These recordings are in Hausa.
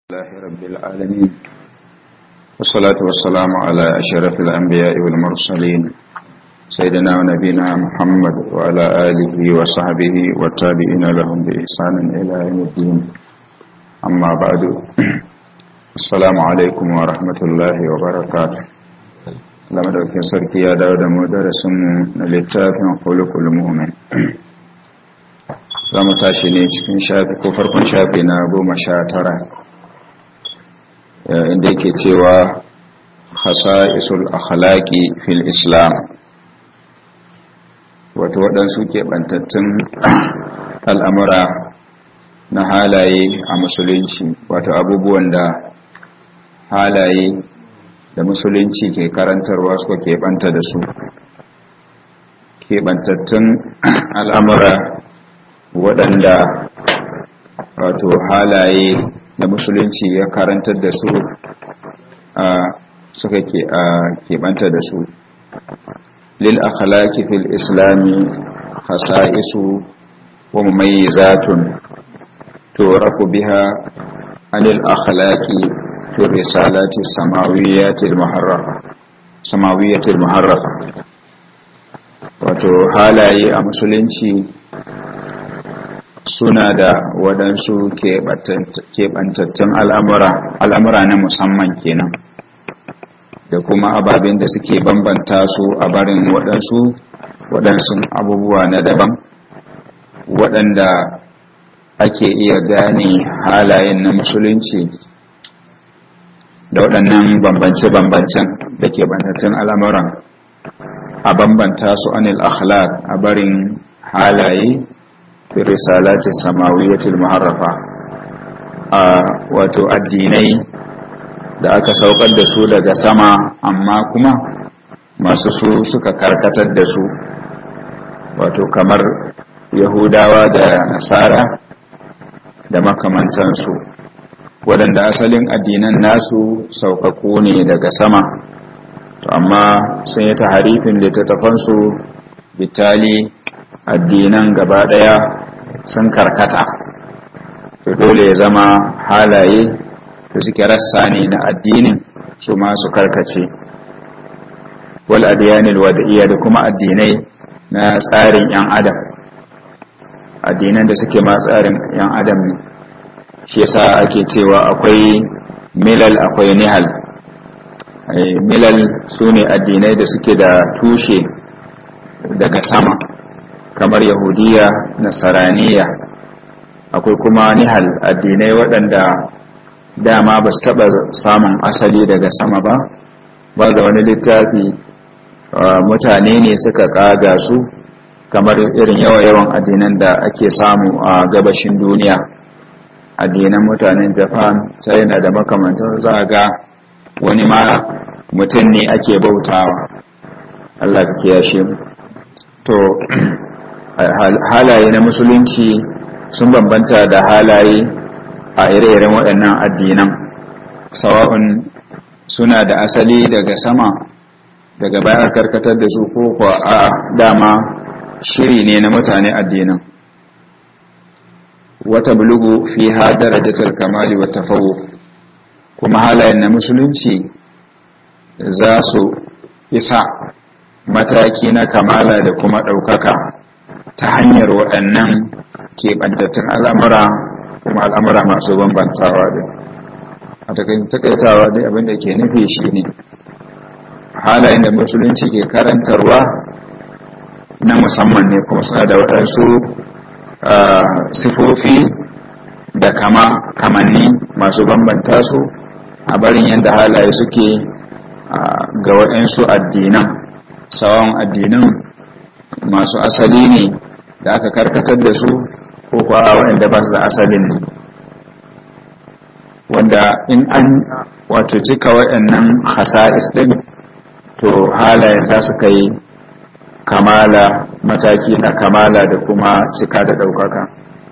الله رب العالمين والصلاة والسلام على أشرف الأنبياء والمرسلين سيدنا ونبينا محمد وعلى آله وصحبه والتابعين لهم بإحسان إلى يوم الدين أما بعد السلام عليكم ورحمة الله وبركاته لما دوكين سركي يا داود مدرس للتافع خلق المؤمن za mu tashi ne cikin shafi ko farkon shafi na goma sha tara inda yake cewa isul akhlaqi fil islam wato waɗansu keɓantattun al'amura na halaye a musulunci wato abubuwan da halaye da musulunci ke karantarwa suka keɓanta da su keɓantattun al'amura waɗanda wato halaye da musulunci ya karantar da su a suka keɓanta da su lil akhlaqi fil islami khasa'isu wa mumayyizatun turaku biha anil akhlaqi fi risalati samawiyyati al-muharrafa samawiyyati al-muharrafa wato halaye a musulunci suna da waɗansu keɓantattun al'amura na musamman kenan da kuma ababen da suke bambanta su a barin waɗansu waɗansu abubuwa na daban waɗanda ake iya gane halayen na musulunci da waɗannan bambance-bambancen da keɓantattun al'amuran a bambanta su anil akhlaq a barin halaye fi risalatin samawiyyatul muharrafa a wato addinai da aka saukar da su daga sama amma kuma masu su suka karkatar da su wato kamar yahudawa da nasara da makamantansu waɗanda asalin addinan nasu saukaku ne daga sama to amma sun yi ta harifin littattafansu bitali addinan gaba ɗaya sun karkata to dole ya zama halaye da suke rassa ne na addinin su masu karkace wal adiyanil wada'iyya da kuma addinai na tsarin yan adam addinan da suke ma tsarin yan adam ne shi yasa ake cewa akwai milal akwai nihal milal su ne addinai da suke da tushe daga sama kamar yahudiya nasaraniya akwai kuma nihal addinai waɗanda dama ba su taɓa samun asali daga sama ba ba za wani littafi mutane ne suka ƙaga su kamar irin yawa-yawan addinan da ake samu a gabashin duniya addinan mutanen japan china da makamantar za a ga wani ma mutum ne ake bautawa allah ka kiyashe mu to halaye na musulunci sun bambanta da halaye a ire-iren waɗannan addinan sawa'un suna da asali daga sama daga bayan karkatar da su ko kuwa a dama shiri ne na mutane addinan wata bulugu fi ha darajatar kamali wa tafawo kuma halayen na musulunci za su isa mataki na kamala da kuma ɗaukaka ta hanyar waɗannan keɓantattun al'amura kuma al'amura masu bambantawa da a takaitawa dai abinda ke nufi shi ne halayen da musulunci ke karantarwa na musamman ne kuma suna da waɗansu sifofi da kama kamanni masu bambanta su a barin yadda halaye suke ga waɗansu addinan sawan addinan masu asali ne da aka karkatar da su ko kuwa waɗanda ba su da asalin ne wanda in an wato cika waɗannan hasa'is ɗin to halayen za su kai kamala mataki na kamala da kuma cika da ɗaukaka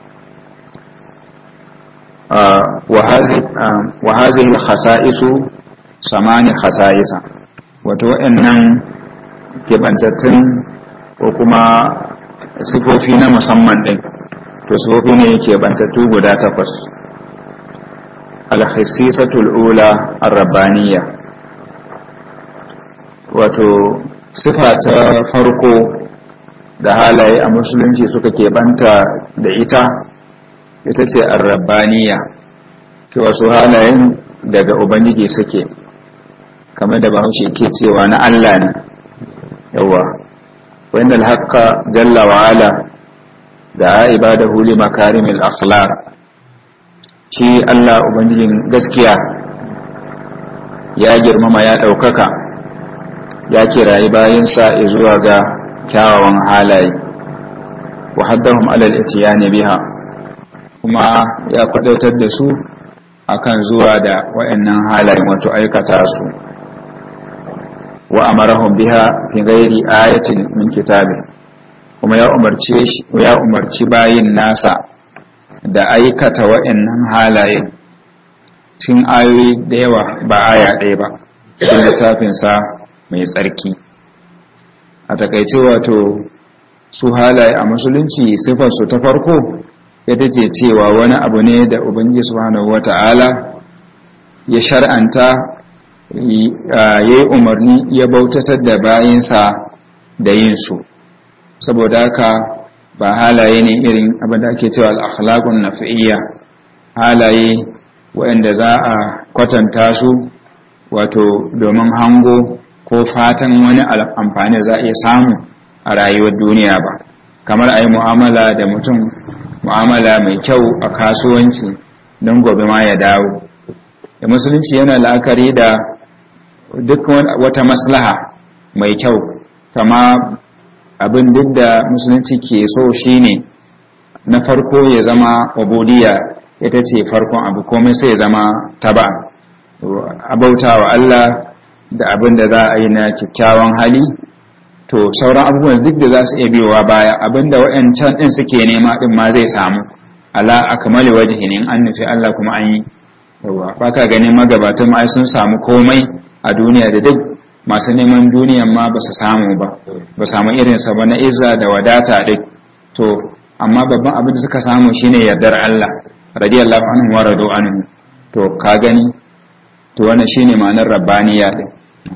wa hazihi hasa'isu samani hasa'isa wato waɗannan keɓantattun ko kuma sifofi na musamman ɗin to sifofi ne keɓantattu guda takwas alhassisatul ula arrabaniya wato sifa ta farko da halaye a musulunci suka keɓanta da ita ita ce arrabaniya ke wasu halayen daga ubangiji suke kamar da bahaushe ke cewa na Allah ne yawa wanda alhaqqa jalla wa ala da ibadahu li makarimil akhlaq shi Allah ubangijin gaskiya ya girmama ya ɗaukaka ya kirayi bayansa zuwa ga kyawawan halaye wa haddahum alal itiyani biha kuma ya kwadaitar da su akan zuwa da wayannan halayen wato aikata su wa amarahum biha fi ghairi ayatin min kitabi kuma ya umarce shi ya umarci bayin nasa da aikata wayannan halaye cikin ayoyi da yawa ba aya ɗaya ba cikin littafinsa mai tsarki a takaice wato su halaye a musulunci sifarsu ta farko ita ce cewa wani abu ne da ubangiji subhanahu wata'ala ya shar'anta ya yi umarni ya bautatar da bayinsa da yin su saboda haka ba halaye ne irin abin da ake cewa al'akhlaƙun nafi'iyya halaye waɗanda za a kwatanta su wato domin hango ko fatan wani amfani za a iya samu a rayuwar duniya ba kamar a yi mu'amala da mutum mu'amala mai kyau a kasuwanci don gobe ma ya dawo da musulunci yana la'akari da duk wata maslaha mai kyau kama abin duk da musulunci ke so shine na farko ya zama obudiya ita ce farkon abu komai sai ya zama taba abauta wa Allah da abin da za a yi na kyakkyawan hali to sauran abubuwan duk da za su iya biyowa baya abin da wa'yancan ɗin suke nema ɗin ma zai samu ala akamali wajihin in an nufi Allah kuma an yi yawa ba ka ganin magabatan ma sun samu komai a duniya da duk masu neman duniyan ma ba su samu ba ba samu irinsa ba na izza da wadata duk to amma babban abin da suka samu shine yardar Allah radiyallahu anhu wa radu anhu to ka gani to wannan shine ma'anar rabbaniya din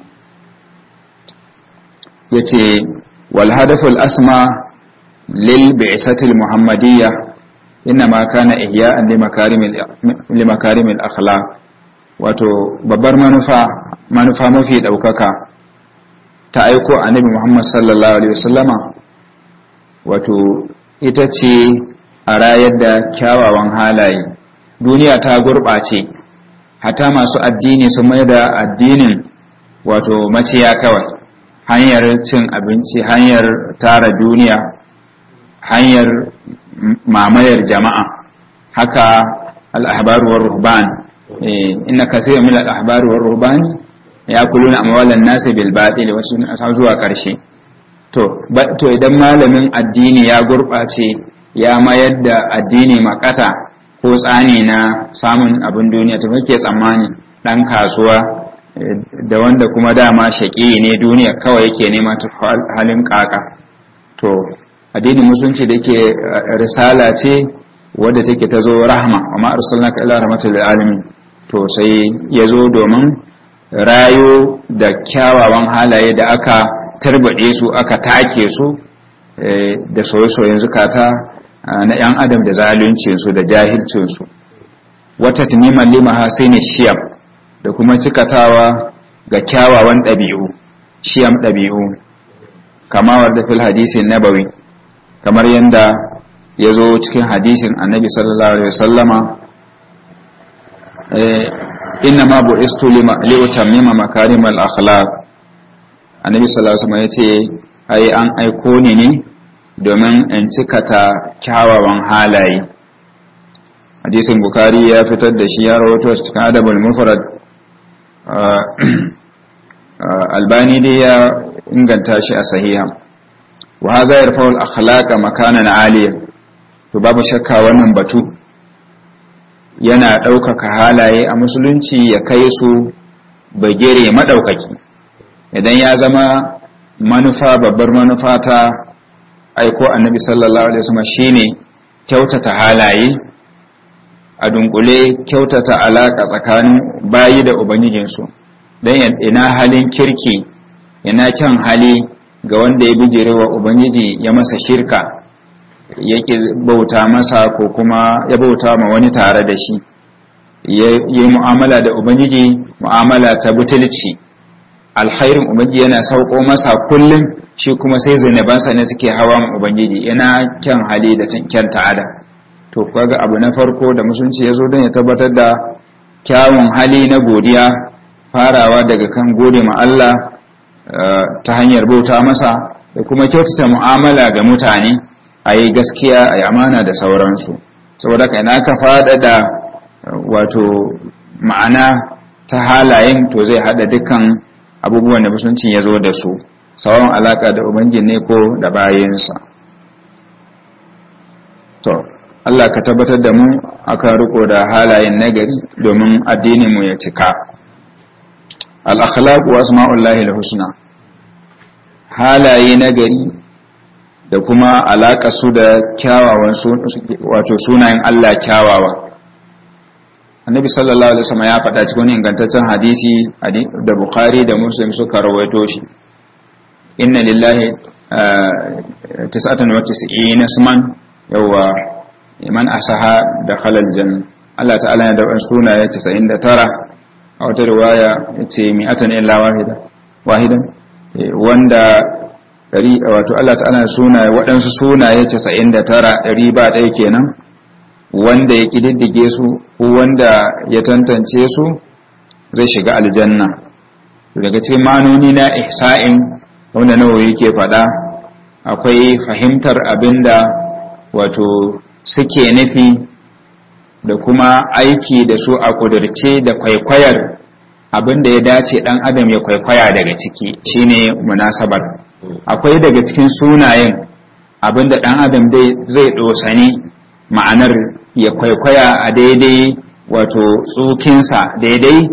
yace wal hadaful asma lil bi'satil muhammadiyya inma kana ihya'an li makarimil li makarimil akhlaq wato babbar manufa manufa mafi daukaka ta aiko annabi Muhammad sallallahu alaihi wasallama wato ita ce a rayar da kyawawan halaye duniya ta gurɓace hata masu addini sun mai da addinin wato maciya kawai hanyar cin abinci hanyar tara duniya hanyar mamayar jama'a haka al'ahbaru wa ruhban inna kasira min al'ahbaru wa ruhban ya kuluna amwalan nasi bil batil wasu zuwa karshe to to idan malamin addini ya gurɓace ya mayar da addini makata ko tsani na samun abin duniya to kake tsammani dan kasuwa da wanda kuma dama shaƙi ne duniya kawai yake nema ta halin kaka to addinin musulunci da yake risala ce wadda take ta zo rahma amma arsalnaka ila rahmatul alamin to sai ya zo domin rayo da kyawawan halaye da aka tarbade su aka take su da soye-soyen zukata na 'yan adam da zaluncinsu da jahilcinsu wata tuniman lima hasini shiyam da kuma cikatawa ga kyawawan ɗabi'u shiyam ɗabi'u kama da fil hadisin nabawi kamar yadda ya zo cikin hadisin annabi sallallahu alaihi wasallama inna ma bu'istu li utammima makarimal akhlaq annabi sallallahu alaihi wasallam yace ai an aiko ni ne domin in cikata kyawawan halaye hadisin bukari ya fitar da shi ya rawato cikin adabul mufrad albani dai ya inganta shi a sahiha wa hadha yarfa'u al-akhlaqa makanan aliya to babu shakka wannan batu yana ɗaukaka halaye a musulunci ya kai su bagere maɗaukaki idan ya zama manufa babbar manufa ta aiko annabi sallallahu alaihi wasallam shine kyautata halaye a dunkule kyautata alaka tsakanin bayi da ubangijinsu don ina halin kirki ina kyan hali ga wanda ya bijire wa ubangiji ya masa shirka ya bauta masa ko kuma ya bauta ma wani tare da shi ya yi mu'amala da ubangiji mu'amala ta butulci alkhairin ubangiji yana sauko masa kullum shi kuma sai zanabansa ne suke hawa ubangiji yana kyan hali da kyan ta'ada to kaga abu na farko da musulunci ya zo don ya tabbatar da kyawun hali na godiya farawa daga kan gode ma Allah ta hanyar bauta masa da kuma kyautata mu'amala ga mutane a yi gaskiya a yi amana da sauransu saboda kai na ka faɗaɗa wato ma'ana ta halayen to zai haɗa dukkan abubuwan da musulunci ya zo da su sauran alaƙa da ubangiji ne ko da bayansa to Allah ka tabbatar da mu akan riko da halayen nagari domin addininmu ya cika al-akhlaq wa asma'ullahi al-husna halaye nagari da kuma alaƙa su da kyawawan wato sunayen Allah kyawawa annabi sallallahu alaihi wasallam ya faɗa cikin ingantaccen hadisi da bukhari da muslim suka rawaito shi inna lillahi tis'atan wa tis'ina isman yawa man asaha da khalal janna Allah ta'ala ya da sunaye 99 a wata riwaya yace mi'atan illa wahida wahidan wanda dari wato Allah ta'ala sunaye waɗansu sunaye 99 ɗari ba ɗaya kenan wanda ya ƙididdige su ko wanda ya tantance su zai shiga aljanna daga cikin manoni na ihsa'in wanda nawa yake faɗa akwai fahimtar abinda wato suke nufi da kuma aiki da su a ƙudurce da kwaikwayar abinda ya dace ɗan adam ya kwaikwaya daga ciki shine munasabar akwai daga cikin sunayen abinda ɗan adam zai ɗosani ma'anar ya kwaikwaya a daidai wato tsukinsa daidai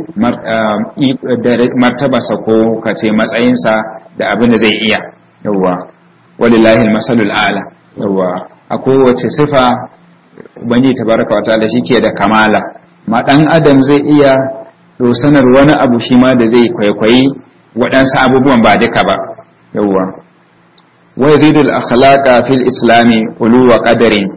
martabarsa ko kace matsayinsa da abin da zai iya yawwa walillahi masalul ala yawwa a kowace sifa ubangiji tabaraka wa ta'ala shike da kamala ma dan adam zai iya dosanar wani abu shi ma da zai kwaikwayi waɗansu abubuwan ba duka ba yawwa wa yazidul akhlaqa fil islami uluwa qadarin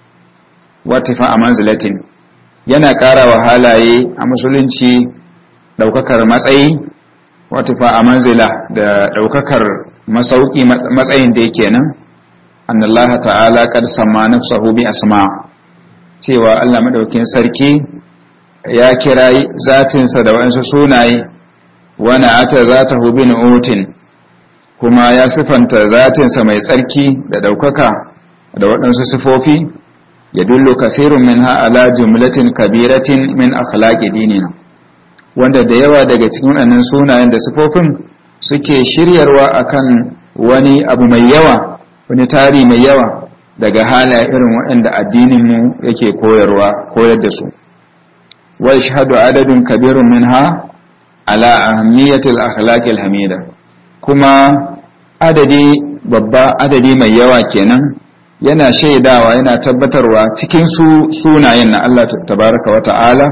wa tifa manzilatin yana ƙara wa halaye a musulunci ɗaukakar matsayi wa tifa a manzila da ɗaukakar masauki matsayin da yake nan annallaha ta'ala qad samma nafsahu bi asma cewa Allah madaukin sarki ya kira zatinsa da waɗansu sunaye wani ata zatahu bi nu'utin kuma ya sifanta zatinsa mai tsarki da ɗaukaka da waɗansu sifofi ya dullo kasirun min ala jumlatin kabiratin min akhlaqi dinina wanda da yawa daga cikin waɗannan sunayen da sifofin suke shiryarwa akan wani abu mai yawa wani tari mai yawa daga halaye irin waɗanda addininmu yake koyarwa koyar da su wa yashhadu adadun kabirun minha ala ahammiyatil akhlaqil hamida kuma adadi babba adadi mai yawa kenan yana shaidawa yana tabbatarwa cikin su sunayen na Allah tabaraka wa ta'ala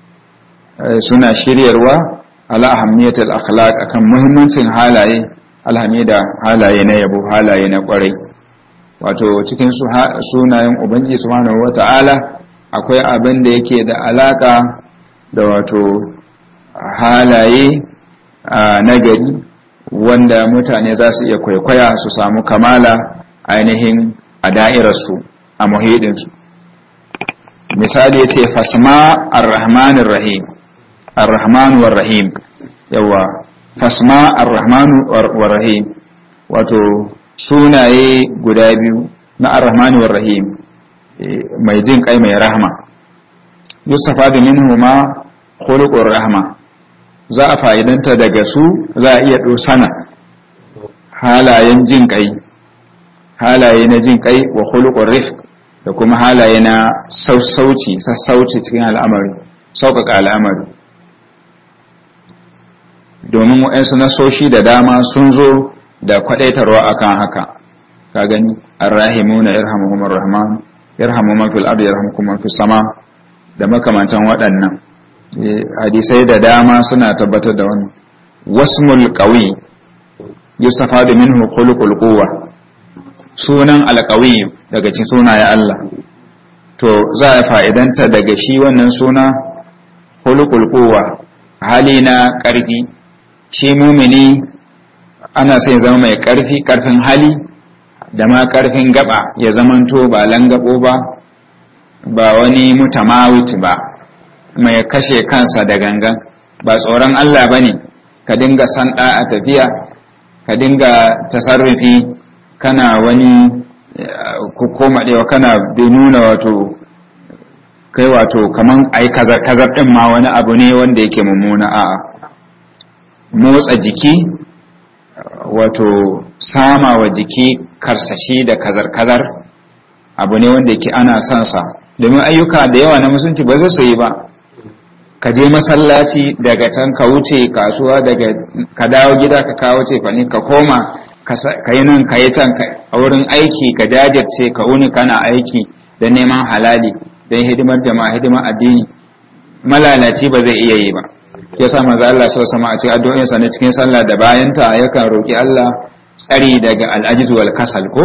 suna shiryarwa ala ahammiyatil akhlaq akan muhimmancin halaye alhamida halaye na yabo halaye na kwarai wato cikin sunayen ubangiji subhanahu wa ta'ala akwai abin da yake da alaka da wato halaye na gari wanda mutane za su iya kwaikwaya su samu kamala ainihin a da'irarsu a muhidinsu misali ya ce fasma ar-rahmanir rahim ar-rahmanu war-rahim yawa fasma ar-rahmanu war-rahim wato sunaye guda biyu na ar-rahmanu war-rahim mai jin kai mai rahma yustafadu minhu ma khuluqur rahma za a fa'idanta daga su za a iya dosana halayen jin kai halaye na jin kai wa khuluqur rifq da kuma halaye na sassauci sassauci cikin al'amari sauƙaƙa al'amari domin waɗansu nasoshi da dama sun zo da kwaɗaitarwa akan haka ka gani arrahimuna yarhamuhumur rahman yarhamu man fil ardi yarhamukum man fis sama da makamantan waɗannan hadisai da dama suna tabbatar da wannan wasmul qawi yustafadu minhu khuluqul quwwa sunan alqawi daga cikin sunaye Allah to za a fa'idanta daga shi wannan suna khuluqul quwwa hali na ƙarfi shi mumini ana sai zama mai ƙarfi ƙarfin hali da ma ƙarfin gaba ya zamanto ba langabo ba ba wani mutamawit ba mai kashe kansa da gangan ba tsoron Allah ba ne ka dinga sanda a tafiya ka dinga tasarrufi kana wani koma ɗewa kana bai nuna wato kai wato kaman ai kazar kazar ɗin ma wani abu ne wanda yake mummuna a motsa jiki wato sama wa jiki karsashi da kazar kazar abu ne wanda yake ana son sa domin ayyuka da yawa na musulunci ba zai su yi ba ka je masallaci daga can ka wuce kasuwa daga ka dawo gida ka kawo ce fa ka koma ka yi nan ka yi can a wurin aiki ka jajirce ka uni kana aiki da neman halali don hidimar jama'a hidimar addini malalaci ba zai iya yi ba yasa manzo Allah sallallahu alaihi a cikin addu'o'insa na cikin sallah da bayanta yakan roki Allah tsari daga al'ajiz wal kasal ko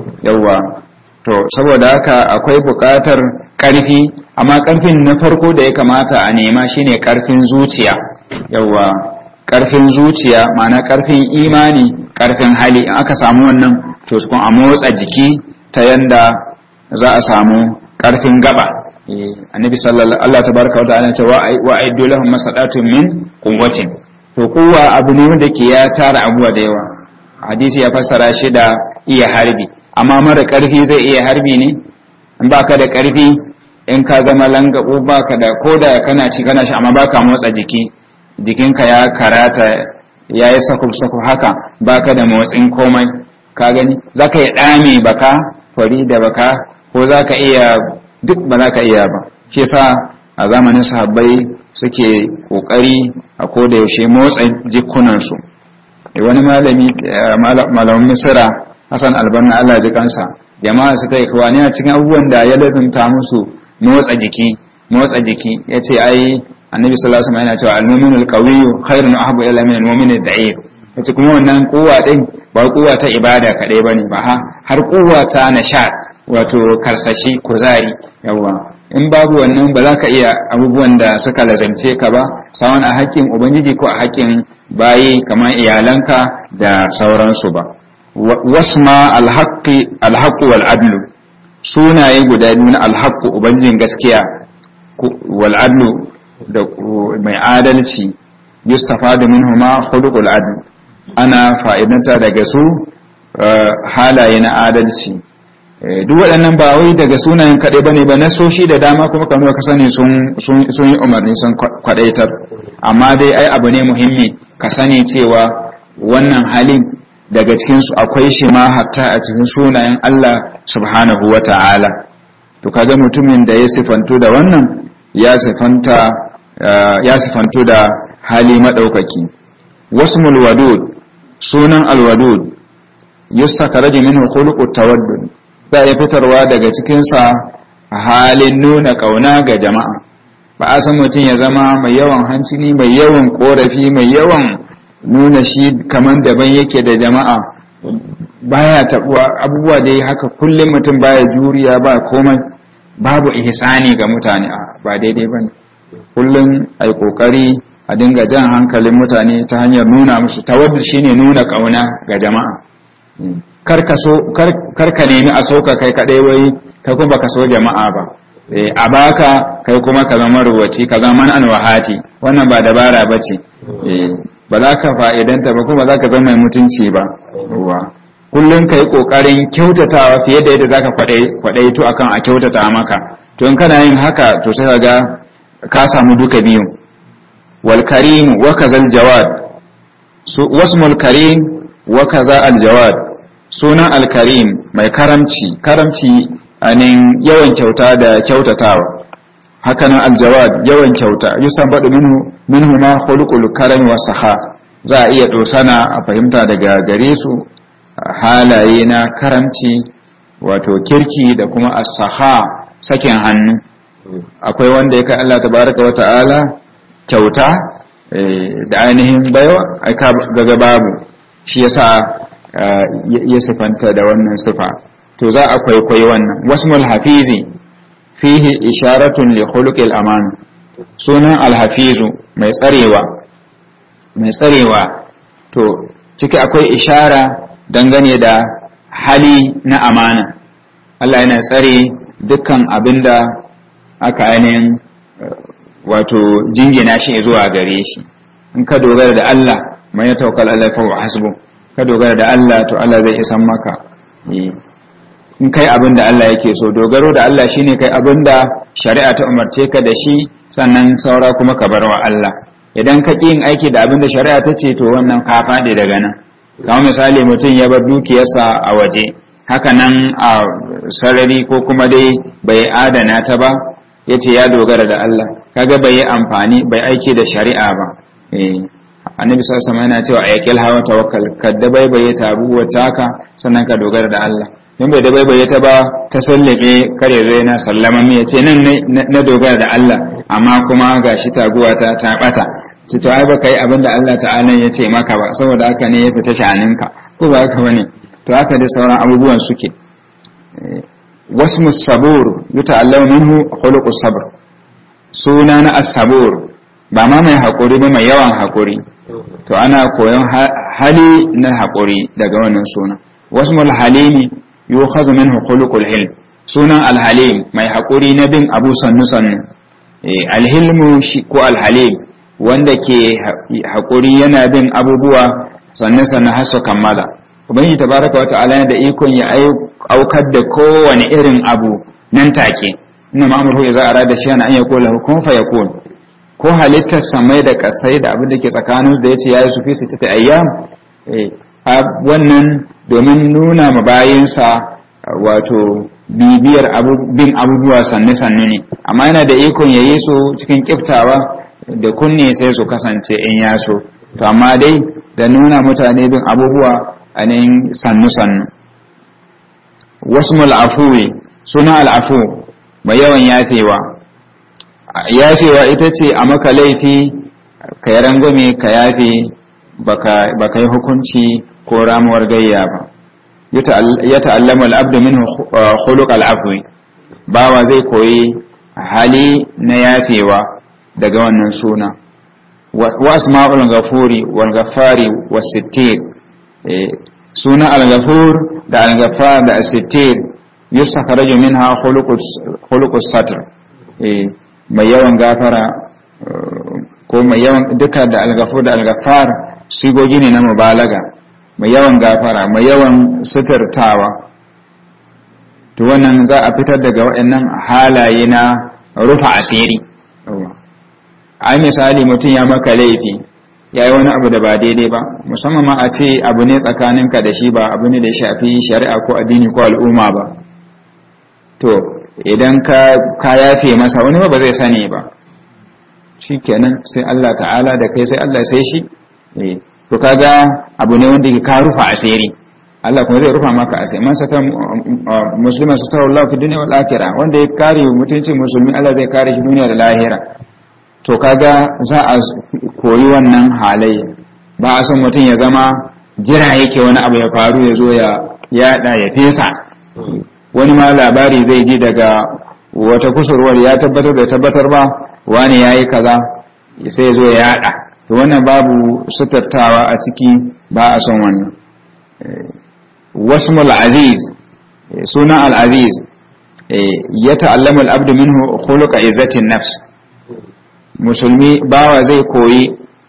yawa to saboda haka akwai buƙatar ƙarfi amma ƙarfin na farko da ya kamata a nema shine ƙarfin zuciya yawa ƙarfin zuciya ma'ana ƙarfin imani ƙarfin hali in aka samu wannan to kun a motsa jiki ta yanda za a samu ƙarfin gaba annabi sallallahu Allah tabaraka wa ta'ala ce wa aidu lahum masadatun min quwwatin to kuwa abu ne wanda ke ya tara abuwa da yawa hadisi ya fassara shi da iya harbi amma mara ƙarfi zai iya harbi ne in baka da ƙarfi in ka zama langabo baka da koda kana ci kana shi amma baka motsa jiki jikinka ya karata ya yi sakuf-sakuf haka baka da motsin komai ka gani za ka yi ɗame baka fari da baka ko za ka iya duk ba za ka iya ba shi sa a zamanin sahabbai suke ƙoƙari a koda yaushe motsa jikunansu wani malami malamin misira hassan albanna allah ji kansa jama'a su ta yi kawani a cikin abubuwan da ya lazimta musu motsa jiki motsa jiki ya ce ai annabi sallallahu alaihi wasallam yana cewa al-mu'minu al-qawiyyu khairun ahabbu ila min al-mu'min ad-da'if yace kuma wannan kuwa din ba kuwa ta ibada kadai bane ba ha har kuwa ta nashat wato karsashi kuzari yawa in babu wannan ba za ka iya abubuwan da suka lazamce ka ba sawan a haƙƙin ubangiji ko a haƙƙin bayi kamar iyalanka da sauransu ba wasma alhaqqi alhaqqu wal adlu sunaye guda biyu na alhaqqu ubangijin gaskiya wal adlu da mai adalci yustafadu minhuma khuluqul adl ana fa'idanta daga su halaye na adalci duk waɗannan ba wai daga sunayen kaɗai ba ne ba na soshi da dama kuma kamar ka sani sun yi umarni sun kwaɗaitar amma dai ai abu ne muhimmi ka sani cewa wannan halin daga cikinsu akwai shi ma hatta a cikin sunayen Allah subhanahu wa ta'ala to kaga mutumin da ya sifantu da wannan ya sifanta ya sifantu da hali maɗaukaki wasmul wadud sunan alwadud yustakaraji minhu khuluqut tawaddud za a fitarwa daga cikinsa a halin nuna ƙauna ga jama'a ba a san mutum ya zama mai yawan hancini mai yawan ƙorafi mai yawan nuna shi kamar daban yake da jama'a baya taɓuwa abubuwa da ya haka kullum mutum baya juriya ba komai babu ihsani ga mutane ba daidai ba ne kullum a yi ƙoƙari a dinga jan hankalin mutane ta hanyar nuna musu tawaddu shine nuna ƙauna ga jama'a karka nemi a soka kai kadai wai kai kuma baka so jama'a ba a baka kai kuma ka zama ruwaci ka zama an wahati wannan ba dabara ba ce ba za ka fa'idanta ba kuma za ka zama mai mutunci ba kullum ka yi ƙoƙarin kyautatawa fiye da yadda za ka kwaɗaito akan a kyautata maka to in kana yin haka to sai ga ka samu duka biyu wal karim wa kazal jawad wasmul karim wa kaza al jawad sunan alkarim mai karamci karamci anin yawan kyauta da kyautatawa hakanan aljawad yawan kyauta yusan baɗu minhu minhu ma khuluqul karami wa saha za a iya dosana a fahimta daga gare su halaye na karamci wato kirki da kuma as-saha sakin hannu akwai wanda ya kai Allah tabaraka wa ta'ala kyauta da ainihin baiwa aka gaga babu shi yasa ya sifanta da wannan sifa to za a kwaikwayi wannan wasmul hafizi fihi isharatun li khuluqil aman sunan alhafizu mai tsarewa mai tsarewa to ciki akwai ishara dangane da hali na amana Allah yana tsare dukkan abinda aka ainihin wato jingina shi zuwa gare shi in ka dogara da Allah mai ya tawakkal Allah fa wa hasbu ka dogara da Allah to Allah zai isan maka in kai abin da Allah yake so dogaro da Allah shine kai abin da shari'a ta umarce ka da shi sannan saura kuma ka bar wa Allah idan ka ƙi yin aiki da abin da shari'a ta ce to wannan ka faɗi daga nan kamar misali mutum ya bar dukiyarsa a waje haka nan a sarari ko kuma dai bai adana ta ba ya ce ya dogara da Allah kaga bai yi amfani bai aiki da shari'a ba annabi sallallahu alaihi yana cewa ayyakil hawa tawakkal kadda bai bai tabuwa taka sannan ka dogara da Allah in bai da bai bai ta ba ta sallake kare zai na sallama mai ya ce nan na dogara da Allah amma kuma gashi taguwa ta ta bata ci to ai baka yi abin da Allah ta'ala ya ce maka ba saboda haka ne ya fita shaninka ko ba haka bane to haka da sauran abubuwan suke wasmu sabur yuta'allamu minhu khuluqus sabr suna na as-sabur ba ma mai hakuri ba mai yawan hakuri to ana koyon hali na hakuri daga wannan suna wasmul halimi yukhadhu minhu khuluqul hilm sunan alhalim mai hakuri na bin abu sannu sannu alhilmu ko alhalim wanda ke hakuri yana bin abubuwa sannu sannu har su kammala ubangiji tabaraka wa ta'ala yana da ikon ya aukar da kowane irin abu nan take inna ma'amuru idza arada shay'an an yaqula kun fayakun ko halittar samai da kasai da abin da ke tsakanin da yace yayi su fi sittati ayyam wannan domin nuna ma bayinsa wato bibiyar bin abubuwa sannu-sannu ne amma yana da ikon ya yi su cikin kiftawa da kunne sai su kasance in ya so to amma dai da nuna mutane bin abubuwa a nan sannu-sannu wasu mal'afuwe suna al'afu mai yawan yafewa yafewa ita ce a maka laifi ka yi rangwame ka yafe ba ka yi hukunci ko ramuwar gayya ba ya ta'allama al'abdu min khuluq al'afwi bawa zai koyi hali na yafewa daga wannan suna wa asma'ul ghafuri wal ghaffari was sittir suna al-ghafur da al-ghaffar da as-sittir yustakhraju minha khuluqus satr mai yawan gafara ko mai yawan duka da al-ghafur da al-ghaffar sigogi ne na mubalaga mai yawan gafara mai yawan suturtawa to wannan za a fitar daga waɗannan halaye na rufa asiri ai misali mutum ya maka laifi ya yi wani abu da ba daidai ba musamman ma a ce abu ne tsakaninka da shi ba abu ne da shafi shari'a ko addini ko al'umma ba to idan ka yafe masa wani ba zai sani ba shi kenan sai Allah ta'ala da kai sai Allah sai shi to kaga abu ne wanda ke ka rufa asiri Allah kuma zai rufa maka asiri man sata musliman sata Allah fi dunya wal akhirah wanda ya kare mutuncin musulmi Allah zai kare shi duniya da lahira to kaga za a koyi wannan halayya ba a son mutum ya zama jira yake wani abu ya faru ya zo ya yada ya fesa wani ma labari zai ji daga wata kusurwar ya tabbatar da tabbatar ba wani yayi kaza sai ya zo ya yada to wannan babu sutartawa a ciki ba a son wannan wasmul aziz sunan al-aziz ya ta'allama al-abdu minhu khuluqa izzatin nafs musulmi bawa zai koyi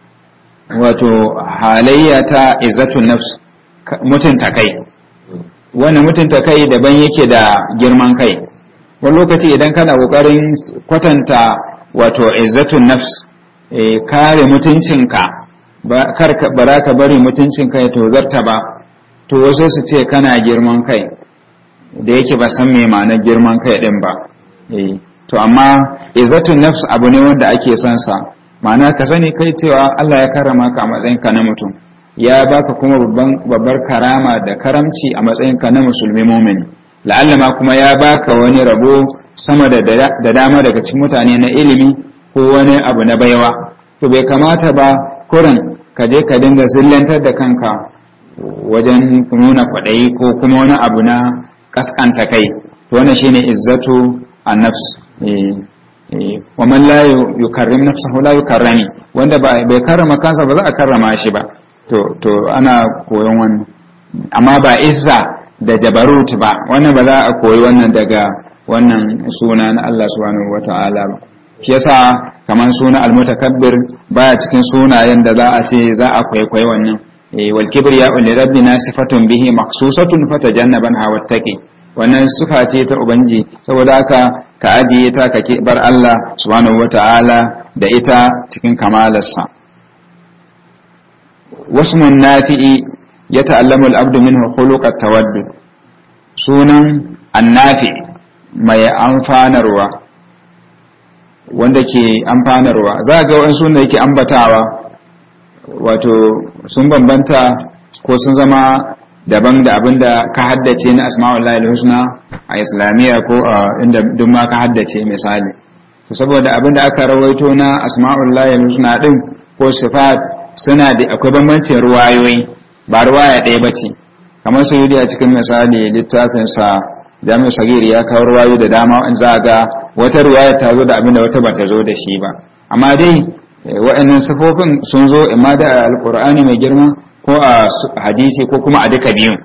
wato halayya ta izzatun nafs mutunta kai wannan mutunta kai daban yake da girman kai wani lokaci idan kana kokarin kwatanta wato izzatun nafs kare mutuncinka ba za ka bari mutuncinka ya tozarta ba to wasu su ce kana girman kai da yake ba san mai ma'anar girman kai din ba to amma izzatun nafs abu ne wanda ake son sa ma'ana ka sani kai cewa Allah ya karama ka a matsayinka na mutum ya baka kuma babbar karama da karamci a matsayinka na musulmi mumini la'alla ma kuma ya baka wani rabo sama da da dama daga cikin mutane na ilimi ko wani abu na baiwa to bai kamata ba kurin ka je ka dinga zillantar da kanka wajen nuna kwaɗayi ko kuma wani abu na kaskanta kai to wannan shine izzatu an-nafs wa man la yukarrim nafsahu la yukarrami wanda bai karrama kansa ba za a karrama shi ba to to ana koyon wannan amma ba izza da jabarut ba wannan ba za a koyi wannan daga wannan suna na Allah subhanahu wata'ala ba shi yasa kaman suna almutakabbir baya cikin sunayen da za a ce za a kwaikwayi wannan wal kibriya li rabbina sifatun bihi maqsusatun fatajannaban hawattaqi wannan sifa ce ta ubangi saboda haka ka ajiye ta ka bar Allah subhanahu wata'ala da ita cikin kamalarsa wasmun nafi'i ya ta'allamu al-abdu minhu khuluq at-tawaddud sunan annafi mai amfanarwa wanda ke amfanarwa za ga wani sunan da yake ambatawa wato sun bambanta ko sun zama daban da abin da ka haddace na asma'ullahi husna a islamiyya ko a inda duk ma ka haddace misali to saboda abin da aka rawaito na asma'ullahi husna din ko sifat suna da akwai bambancin ruwayoyi ba ruwaya ɗaya ba ce kamar su yi a cikin misali littafin sa jami'u sagiri ya kawo ruwayoyi da dama in za ga wata ruwaya ta zo da abin da wata ba ta zo da shi ba amma dai wa'annan sifofin sun zo imma da alqur'ani mai girma ko a hadisi ko kuma a duka biyun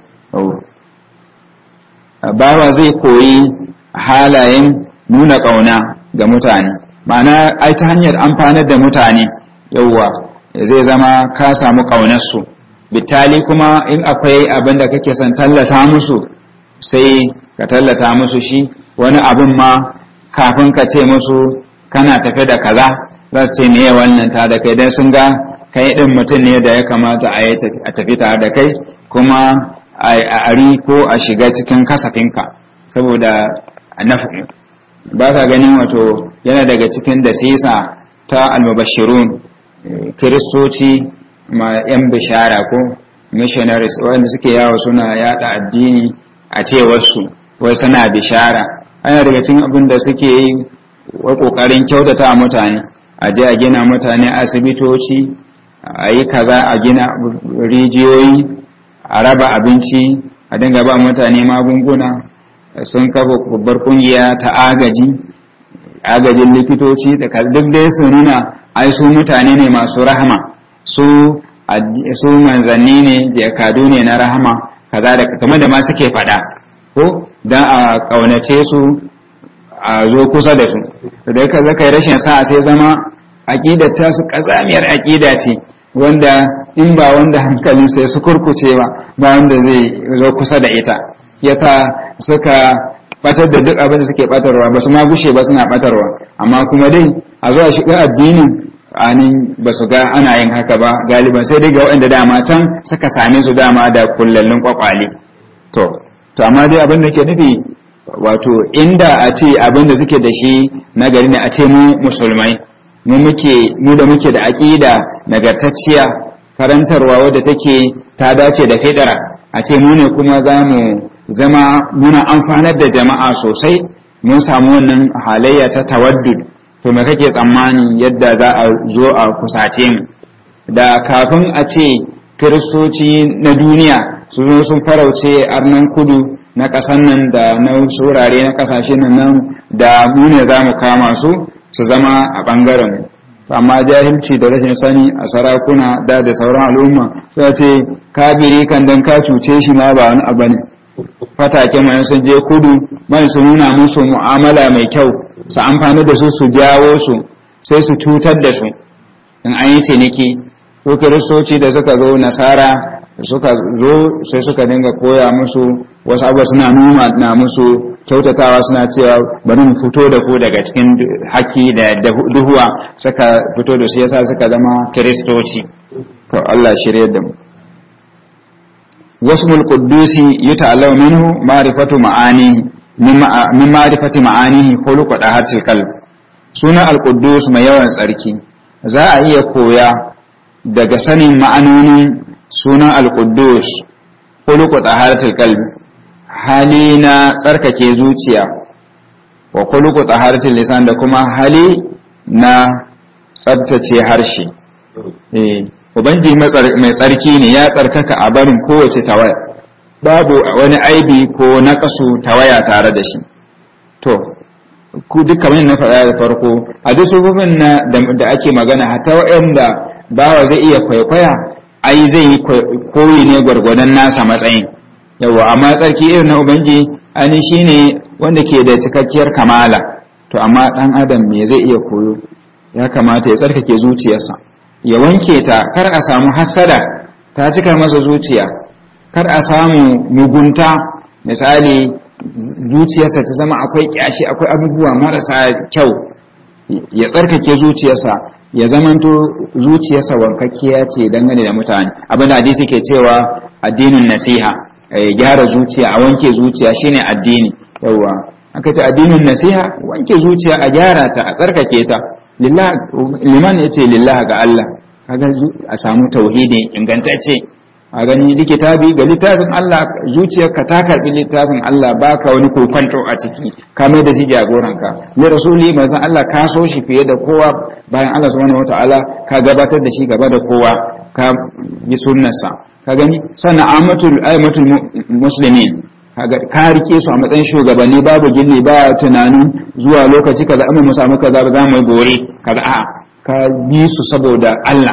bawa zai koyi halayen nuna ƙauna ga mutane ma'ana ai ta hanyar amfanar da mutane yauwa zai zama ka samu ƙaunarsu bitali kuma in akwai abin da kake son tallata musu sai ka tallata musu shi wani abin ma kafin ka ce musu kana tafi da kaza za su ce meye wannan ta da kai don sun ga kai ɗin mutum ne da ya kamata a tafi tare da kai kuma a ari ko a shiga cikin kasafinka saboda nafi ba ka ganin wato yana daga cikin da sisa ta almubashirun kiristoci ma yan bishara ko missionaries wanda suke yawo suna yada addini a cewarsu wai suna bishara ana daga cikin abin da suke yi wa kokarin kyautata mutane a je a gina mutane asibitoci a yi kaza a gina rijiyoyi a raba abinci a dinga ba mutane magunguna sun kafa babbar kungiya ta agaji agajin likitoci da duk dai su nuna ai su mutane ne masu rahama su su manzanni ne jakadu ne na rahama kaza da kamar da ma suke faɗa ko dan a kaunace su a zo kusa da su da ka zaka yi rashin sa sai zama aqidar ta su kazamiyar aqida ce wanda in ba wanda hankalin sai su kurkuce ba ba wanda zai zo kusa da ita yasa suka batar da duk abin da suke batarwa ba su ma gushe ba suna batarwa amma kuma dai a zuwa shiga addinin anin ba su ga ana yin haka ba galiban sai dai ga waɗanda dama can suka same su dama da kullallin kwakwale to to amma dai abin da ke nufi wato inda a ce abin da suke da shi na gari ne a ce mu musulmai mu muke mu da muke da aqida nagartacciya karantarwa wadda take ta dace da fidara a ce mu ne kuma za mu zama muna amfanar da jama'a sosai mun samu wannan halayya ta tawaddud to me kake tsammani yadda za a zo a kusace mu da kafin a ce kiristoci na duniya su zo sun farauce arnan kudu na ƙasan nan da na wurare na ƙasashe nan da mu ne za mu kama su su zama a ɓangaren amma jahilci da rashin sani a sarakuna da da sauran al'umma sai ce kabiri kan dan ka cuce shi ma ba wani abu ne fatake mai sun je kudu mai su nuna musu mu'amala mai kyau su amfani da su su jawo su sai su cutar da su in an yi ciniki ko kiristoci da suka zo nasara suka zo sai suka dinga koya musu wasu abuwa suna nuna na musu kyautatawa suna cewa bari mu fito da ku daga cikin haki da duhuwa suka fito da su yasa suka zama kiristoci to Allah shirye da mu wasmul quddusi yuta'allamu minhu ma'rifatu ma'ani min ma'rifati ma'anihi khuluqu dahatil qalb sunan al-quddus mai yawan tsarki za a iya koya daga sanin ma'anonin sunan al-quddus khuluqu dahatil qalb hali na tsarkake zuciya wa khuluqu taharatil lisan da kuma hali na tsabtace harshe eh ubangiji mai tsarki ne ya tsarkaka a barin kowace tawaya babu wani aibi ko naqasu tawaya tare da shi to ku duk kamar na faɗa da farko a duk sufufin na da ake magana hatta wa'anda bawa zai iya kwaikwaya ai zai yi koyi ne gwargwadon nasa matsayin yawa amma tsarki irin na ubangi ani shine wanda ke da cikakkiyar kamala to amma dan adam me zai iya koyo ya kamata ya tsarkake zuciyarsa ya wanke ta kar a samu hasada ta cika masa zuciya kar a samu mugunta misali zuciyarsa ta zama akwai kyashi akwai abubuwa marasa kyau ya tsarkake zuciyarsa ya zamanto zuciyarsa wankakkiya ce dangane da mutane abinda hadisi ke cewa addinin nasiha ya gyara zuciya a wanke zuciya shine addini yawa aka ce addinin nasiha wanke zuciya a gyara ta a tsarkake ta liman ya ce lillah ga Allah kaga a samu tauhidi ingantacce a gani likitabi ga littafin Allah zuciyarka ta karbi littafin Allah baka wani kokonto a ciki ka mai da shi jagoranka li rasuli manzon Allah ka so shi fiye da kowa bayan Allah subhanahu wataala ka gabatar da shi gaba da kowa ka bi sunnarsa ka gani sannan amatul aimatul muslimin ka rike su a matsayin shugabanni babu gilli ba tunanin zuwa lokaci kaza amma mu samu kaza ba za mu gore kaza a ka bi su saboda Allah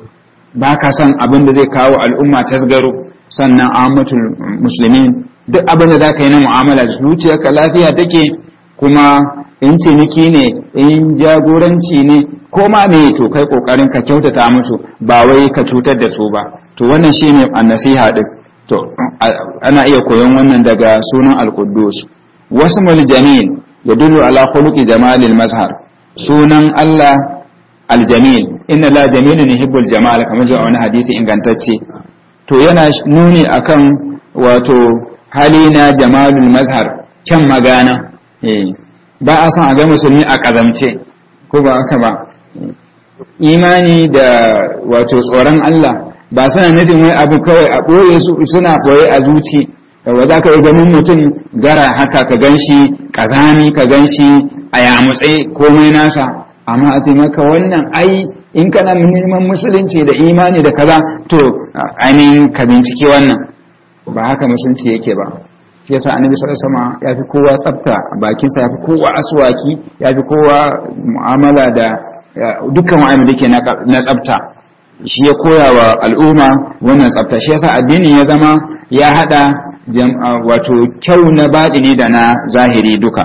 ba ka san abin da zai kawo al'umma tasgaro sannan amatul musulmin duk abin da za ka yi na mu'amala da zuciyarka lafiya take kuma in ciniki ne in jagoranci ne ko ma me to kai kokarin ka kyautata musu ba wai ka cutar da su ba to wannan shine annasiha din to ana iya koyon wannan daga sunan al-quddus wasmul jamil yadullu ala khuluqi jamalil mazhar sunan Allah aljamil inna la jamilun yuhibbul jamal kamar zuwa wani hadisi ingantacce to yana nuni akan wato hali na jamalul mazhar kyan magana eh ba a son a ga musulmi a kazamce ko ba haka ba imani da wato tsoron Allah ba suna nufin wai abu kawai a ɓoye su suna ɓoye a zuci yawa za ka yi ganin mutum gara haka ka gan shi ƙazami ka gan shi a yamutse komai nasa amma a ce maka wannan ai in kana neman musulunci da imani da kaza to ainihin ka bincike wannan ba haka musulunci yake ba shi yasa annabi sallallahu alaihi wasallam ya fi kowa tsafta bakinsa ya fi kowa aswaki ya fi kowa mu'amala da dukkan wa'anda da ke na tsafta shi ya koya wa al'umma wannan tsafta shi yasa addinin ya zama ya hada wato kyau na baɗini da na zahiri duka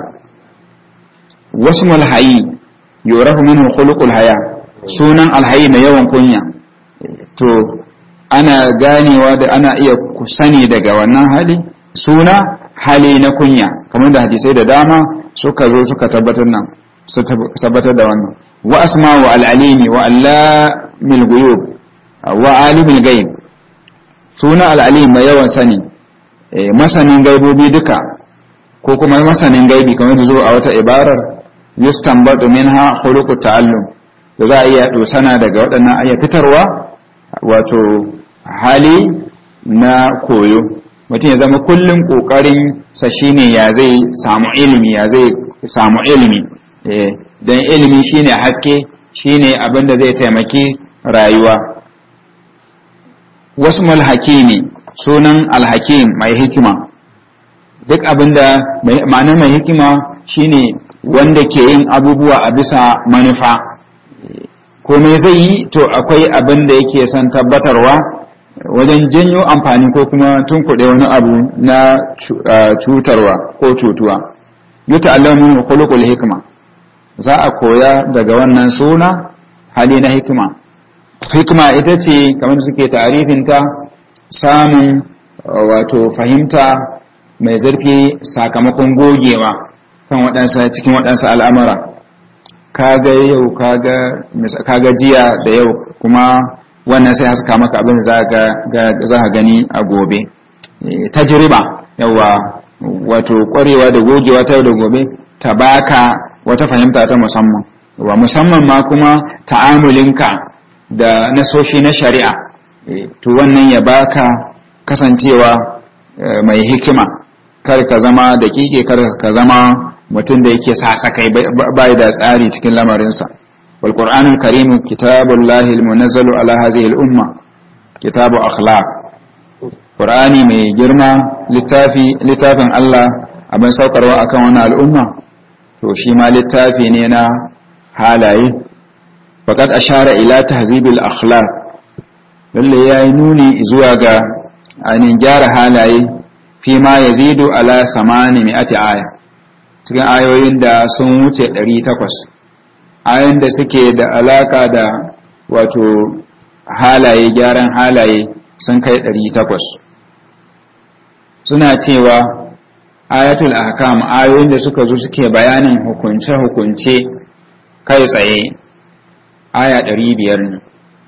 wasu mulhayi yorafu minhu khuluqul haya sunan alhayi mai yawan kunya to ana ganewa da ana iya sani daga wannan hali suna hali na kunya kamar da hadisai da dama suka zo suka tabbatar nan su tabbatar da wannan wa asma wa al'alimi wa allamil guyub wa alimil gaib suna al'alim mai yawan sani masanin gaibobi duka ko kuma masanin gaibi kamar da zo a wata ibarar yustanbatu minha khuluqut ta'allum da za a iya dosana daga waɗannan ayya fitarwa wato hali na koyo mutum ya zama kullum ƙoƙarin sa shine ya zai samu ilimi ya zai samu ilimi don ilimi shine haske shine abin da zai taimaki rayuwa wasu hakimi sunan alhakim mai hikima duk abin da ma'anar mai hikima shine wanda ke yin abubuwa a bisa manufa komai zai yi to akwai abin da yake son tabbatarwa wajen janyo amfani ko kuma tunkuɗe wani abu na cutarwa ko cutuwa yuta allamin khuluqul hikma za a koya daga wannan suna hali na hikima hikima ita ce kamar suke tarifinta samun wato fahimta mai zurfi sakamakon gogewa kan waɗansa cikin waɗansa al'amura kaga yau kaga jiya da yau kuma wannan sai haska maka abin za ka gani a gobe tajriba yawa wato ƙwarewa da gogewa ta da gobe ta baka wata fahimta ta musamman wa musamman ma kuma ta'amulinka da nasoshi na shari'a to wannan ya baka kasancewa mai hikima kar ka zama da kike kar ka zama mutum da yake sasakai bai da tsari cikin lamarinsa wal qur'anul karim kitabullahi almunazzalu ala hadhihi al-umma kitabu akhlaq qur'ani mai girma littafi littafin Allah abin saukarwa akan wannan al'umma to shi ma littafi ne na halaye faqad ashara ila tahzibil akhlaq lalle yayi nuni zuwa ga ainihin gyara halaye fi ma yazidu ala samani mi'ati aya cikin ayoyin da sun wuce 800 ayoyin da suke da alaka da wato halaye gyaran halaye sun kai 800 suna cewa ayatul ahkam ayoyin da suka zo suke bayanin hukunce-hukunce kai tsaye aya 500 ne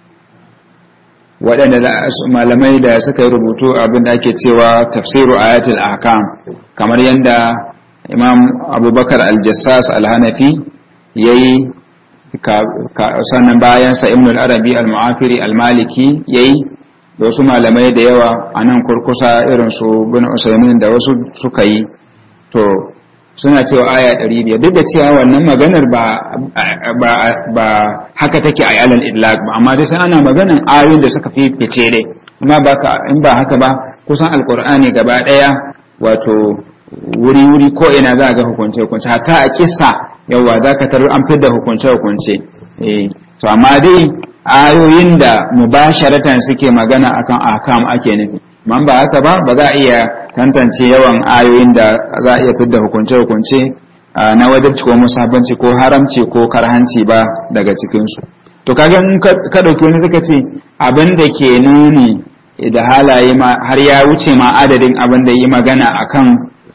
waɗanda malamai da suka yi rubutu abin da ake cewa tafsiru ayatul ahkam kamar yadda imam abubakar aljassas alhanafi ya yi sannan bayansa ibn al-arabi al-mu'afiri al-maliki ya yi da wasu malamai da yawa a nan kurkusa irin su bin usaimin da wasu suka yi to suna cewa aya 500 duk da cewa wannan maganar ba ba haka take a alal idlaq ba amma dai sai ana maganan ayoyin da suka fi fice dai amma ba in ba haka ba kusan alqur'ani gaba daya wato wuri wuri ko ina za ga hukunce hukunce hatta a kissa yawa za ka tarar an fidda hukunce hukunce eh to amma dai ayoyin da mubasharatan suke magana akan ahkam ake nufi man ba haka ba ba za a iya tantance yawan ayoyin da za a iya fidda hukunce-hukunce na wajibci ko musabanci ko haramci ko karhanci ba daga cikinsu to kaga in ka ɗauki wani suka ce abin da ke nuni da halaye har ya wuce ma adadin abin da yi magana akan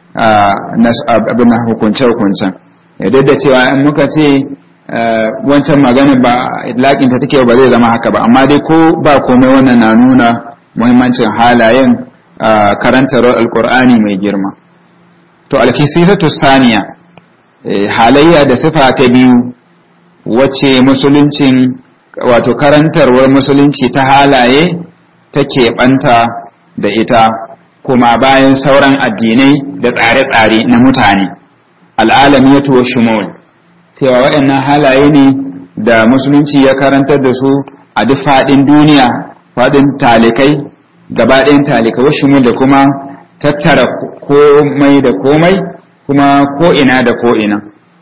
abin na hukunce-hukuncen duk da cewa in muka ce wancan magana ba idlaƙinta take ba zai zama haka ba amma dai ko ba komai wannan na nuna muhimmancin halayen karantar alkur'ani mai girma to alkisisatu saniya halayya da sifa ta biyu wacce musuluncin wato karantarwar musulunci ta halaye take banta da ita kuma bayan sauran addinai da tsare-tsare na mutane al'alamiyatu wa shumul cewa waɗannan halaye ne da musulunci ya karantar da su a duk faɗin duniya faɗin talikai gaba ɗayan talikai wasu da kuma tattara komai da komai kuma ko'ina da ko'ina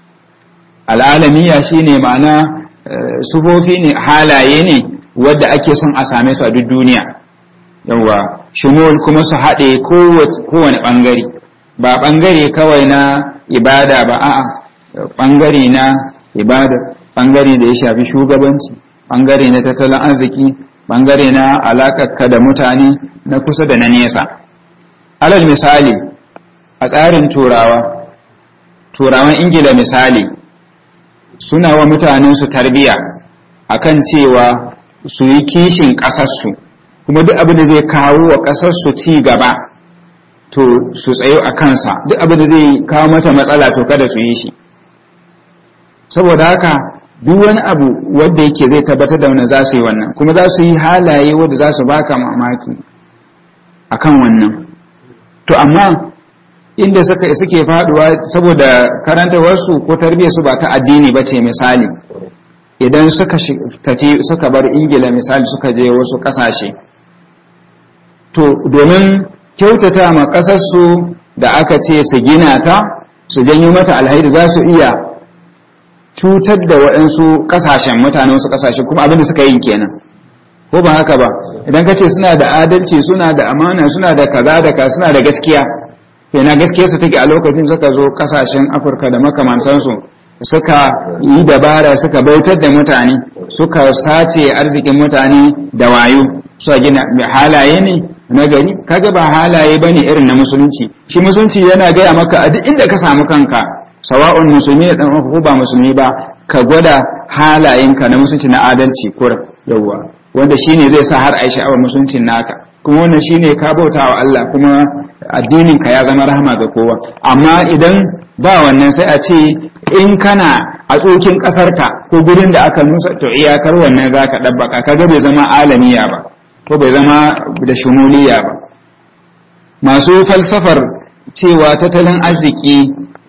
al'alamiya shi ne ma'ana sufofi ne halaye ne wadda ake son a same su a duk duniya yawa shumul kuma su haɗe kowane ɓangare ba ɓangare kawai na ibada ba a'a ɓangare na ibada ɓangare da ya shafi shugabanci ɓangare na tattalin arziki ɓangare na alaƙarka da mutane na kusa da na nesa alal misali a tsarin turawa turawan ingila misali suna wa mutanensu tarbiya akan cewa su yi kishin ƙasarsu kuma duk abin da zai kawo wa ƙasarsu ci gaba to su tsayo a kansa duk abin da zai kawo mata matsala to kada su yi shi saboda haka duk wani abu wanda yake zai tabbatar da wani za su yi wannan kuma za su yi halaye wanda za su baka mamaki akan wannan to amma inda suka suke faduwa saboda karantarwarsu ko tarbiyyarsu ba ta addini ba ce misali idan suka tafi suka bar ingila misali suka je wasu kasashe to domin kyautata ma kasarsu da aka ce su gina ta su janyo mata alhairi za su iya cutar da waɗansu ƙasashen mutane wasu ƙasashe kuma abinda suka yi kenan ko ba haka ba idan ka ce suna da adalci suna da amana suna da kaza da ka suna da gaskiya yana gaskiya su take a lokacin suka zo ƙasashen afirka da makamantansu suka yi dabara suka bautar da mutane suka sace arzikin mutane da wayo suka gina halaye ne na gari kaga ba halaye bane irin na musulunci shi musulunci yana gaya maka a duk inda ka samu kanka sawa'un musulmi da dan ko ba musulmi ba ka gwada halayenka na musulunci na adalci kur yawa wanda shine zai sa har ai sha'awar musuluncin naka kuma wannan shine ka bauta wa Allah kuma addinin ka ya zama rahama ga kowa amma idan ba wannan sai a ce in kana a tsokin kasarka ko gurin da aka nusa to iyakar wannan zaka dabbaka kaga bai zama alamiya ba ko bai zama da shumuliya ba masu falsafar cewa tattalin arziki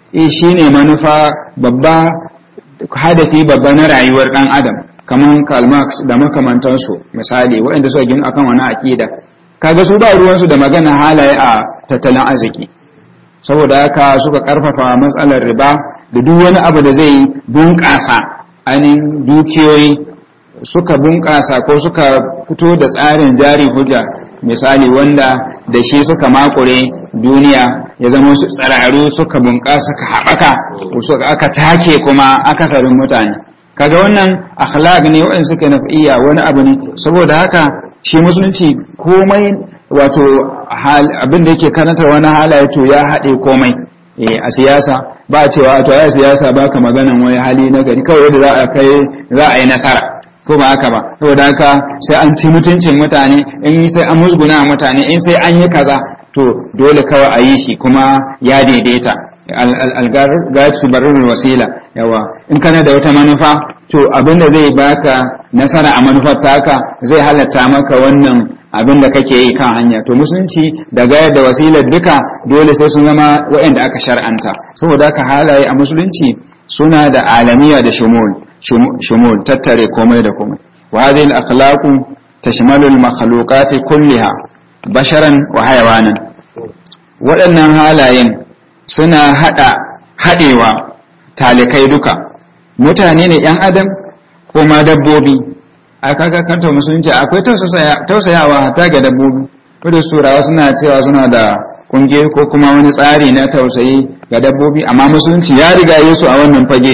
shine manufa babba hadafi babba na rayuwar dan adam kaman Karl Marx da makamantansu misali waɗanda suka gina akan wani aƙida kaga su ba ruwansu da magana halaye a tattalin arziki saboda haka suka karfafa matsalar riba da duk wani abu da zai bunƙasa ainihin dukiyoyi suka bunƙasa ko suka fito da tsarin jari hujja misali wanda da shi suka makure duniya ya zama su tsararu suka bunƙasa ka haɓaka aka take kuma akasarin mutane kaga wannan akhlaq ne wa'in suka nafi'iyya wani abu ne saboda haka shi musulunci komai wato abin da yake karanta wani halaye to ya haɗe komai a siyasa ba cewa to ya siyasa ba ka maganan wani hali na gari kawai da za a kai za a yi nasara ko ba haka ba saboda haka sai an ci mutuncin mutane in sai an musguna mutane in sai an yi kaza to dole kawai a yi shi kuma ya daidaita algatu barin wasila yawa in kana da wata manufa to abin da zai baka nasara a manufar taka zai halatta maka wannan abin da kake yi kan hanya to musulunci da gayar da wasilar duka dole sai sun zama waɗanda aka shar'anta saboda haka halaye a musulunci suna da alamiya da shumul shumul tattare komai da komai wa hadhihi al-akhlaqu tashmalu al-makhluqati kulliha basharan wa hayawanan waɗannan halayen suna hada hadewa talikai duka mutane ne yan adam ko ma dabbobi a kaga kanta musulunci akwai tausayawa hatta ga dabbobi wadda turawa suna cewa suna da kungiyoyi ko kuma wani tsari na tausayi ga dabbobi amma musulunci ya riga yesu a wannan fage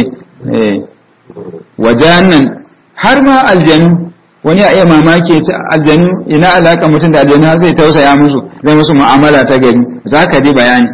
wajen har ma aljanu wani ya iya mamaki ya ce aljanu ina alaka mutum da aljanu har zai tausaya musu zai musu mu'amala ta gari za ka ji bayani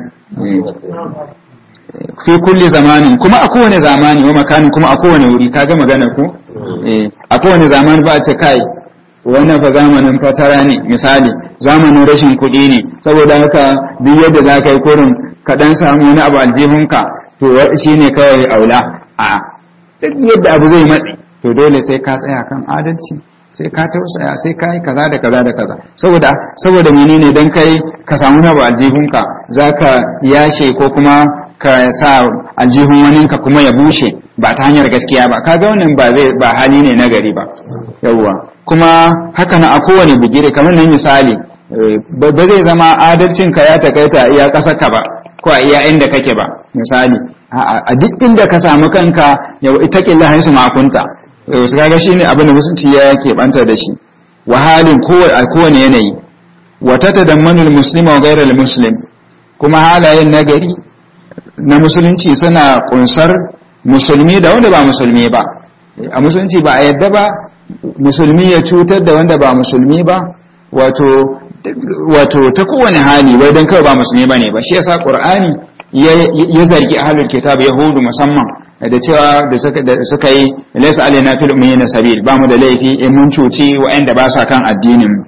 fi kulli zamanin kuma a kowane zamani wa makanin kuma a kowane wuri kaga magana ko a kowane zamani ba a ce kai wannan fa zamanin fatara ne misali zamanin rashin kuɗi ne saboda haka duk yadda za ka yi kurin ka dan samu wani abu aljihunka to shi ne kawai aula a duk yadda abu zai matsi to dole sai ka tsaya kan adalci sai ka tausaya sai ka yi kaza da kaza da kaza saboda saboda menene dan kai ka samu na abu aljihunka zaka yashe ko kuma ka sa aljihun waninka kuma ya bushe ba ta hanyar gaskiya ba kaga wannan ba zai ba hali ne na gari ba yawwa kuma haka na a kowane bigire kamar nan misali ba zai zama adalcin ka ya takaita iya kasar ka ba ko a iya inda kake ba misali a duk inda ka samu kanka yau ita killa haisu makunta su kaga shine abin da musulunci ya keɓanta da shi wa halin a kowane yanayi wa tatadammanul muslima wa ghairal muslim kuma halayen nagari na musulunci suna kunsar musulmi da wanda ba musulmi ba a musulunci ba a yadda ba musulmi ya cutar da wanda ba musulmi ba wato wato ta kowane hali wai dan kawai ba musulmi bane ba shi yasa qur'ani ya zargi ahlul kitab yahudu musamman da cewa da suka da suka yi laysa alaina fil ummiyina sabil ba mu da laifi in mun cuci wa'anda ba sa kan addinin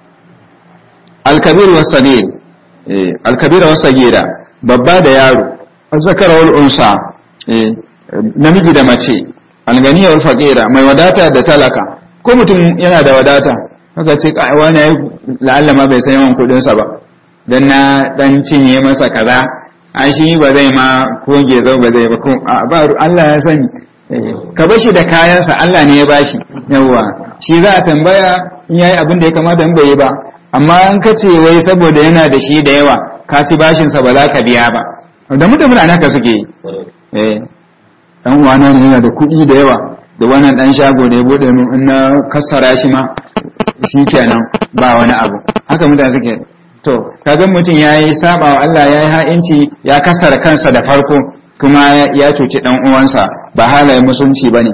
al-kabir was sabil al-kabir was sagira babba da yaro zakara wal unsa namiji da mace alganiya wal faqira mai wadata da talaka ko mutum yana da wadata kaga ce kai wani yayi la'alla ma bai san yawan kudin sa ba dan na dan cinye masa kaza a shi ba zai ma ko gezo ba zai ba ko ba Allah ya sani ka bashi da kayansa Allah ne ya bashi yawa shi za a tambaya in yayi abin da ya kamata in bai yi ba amma an kace wai saboda yana da shi da yawa ka ci bashin sa ba za ka biya ba da mutum ana ka suke eh dan uwana ne yana da kuɗi da yawa da wannan dan shago da ya bude min in na kassara shi ma shikenan ba wani abu haka mutane suke to kaga mutum yayi saba wa Allah yayi ha'inci ya kassara kansa da farko kuma ya cuci dan uwansa ba halayen musulunci bane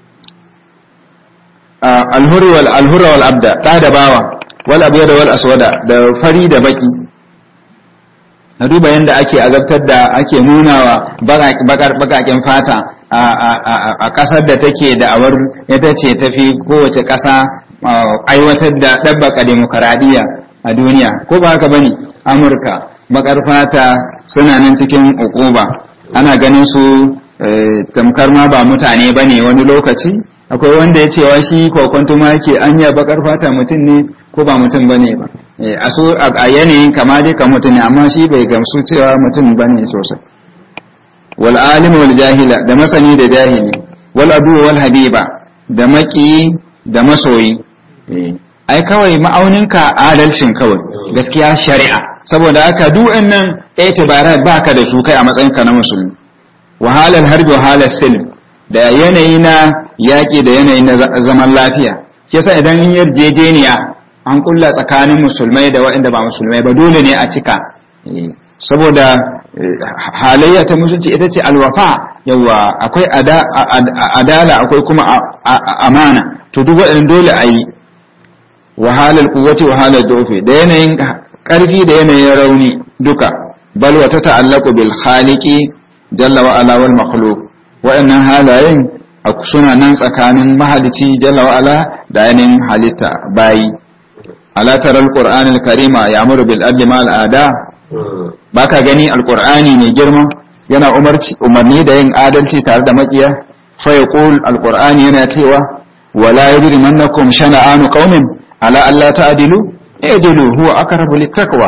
alhuri wal alhura wal abda da da bawa wal abyada wal aswada da fari da baki na duba yadda ake azabtar da ake nunawa bakaken fata a ƙasar da take da awar ita ce tafi kowace ƙasa aiwatar da ɗabbaka demokaradiyya a duniya ko ba haka bane amurka bakar fata suna nan cikin ukuba ana ganin su tamkar ma ba mutane bane wani lokaci akwai wanda ya cewa shi kwakwanto ma yake anya bakar fata mutum ne ko ba mutum bane ba a so a yanayin kama dai ka mutum ne amma shi bai gamsu cewa mutum bane sosai wal alim wal jahila da masani da jahili wal adu wal habiba da maki da masoyi ai kawai ma'auninka adalcin kawai gaskiya shari'a saboda haka duk nan itibarat baka da su kai a matsayinka na musulmi wahalar harbi wahalar silm da yanayi na yaƙi da yanayi na zaman lafiya yasa idan yarjejeniya an kulla tsakanin musulmai da waɗanda ba musulmai ba dole ne a cika saboda halayya ta musulunci ita ce alwafa yawa akwai adala akwai kuma amana to duk waɗannan dole a yi wahalar kuwace wahalar dofe da yanayin ƙarfi da yanayin rauni duka bal wa ta ta'allaku bil khaliqi jalla wa ala wal makhluq waɗannan halayen suna nan tsakanin mahalici jalla wa ala da yanayin halitta bayi ala taral qur'anil karima ya'muru bil adli ma al ada baka gani alqur'ani mai girma yana umarci umarni da yin adalci tare da makiya fa yaqul alqur'ani yana cewa wala yajrimannakum shana'anu qaumin ala alla ta'dilu idilu huwa aqrabu littaqwa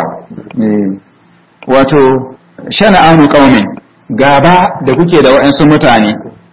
wato shana'anu qaumin gaba da kuke da wa'ansu mutane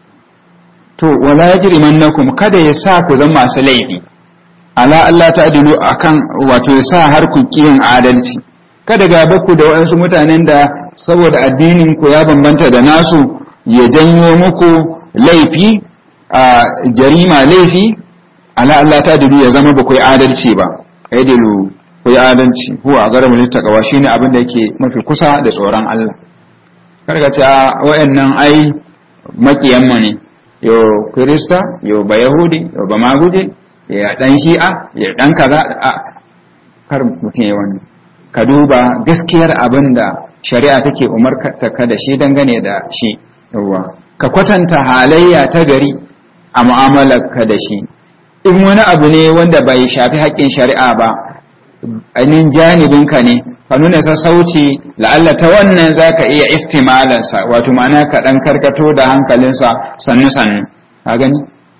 to wala yajrimannakum kada ya sa ku zama masu laifi ala Allah ta'dilu akan wato ya sa har ku kiyin adalci kada gaba ku da wa'ansu mutanen da saboda addinin ku ya bambanta da nasu ya janyo muku laifi a jarima laifi ala Allah ta'dilu ya zama ba ku yi adalci ba aidilu ku yi adalci huwa garamu littaqwa shine abin da yake mafi kusa da tsoron Allah karka ce wa'annan ai makiyanmu ne yo kirista yo ba yahudi yo ba maguje ya dan shi'a ya dan kaza a kar mutum ya wani ka duba gaskiyar abin da shari'a take umarta ka da shi dangane da shi yawa ka kwatanta halayya ta gari a mu'amalar ka da shi in wani abu ne wanda bai shafi haƙƙin shari'a ba ainihin janibinka ne ka nuna sassauci la'alla ta wannan za ka iya istimalansa wato ma'ana ka ɗan karkato da hankalinsa sannu-sannu a gani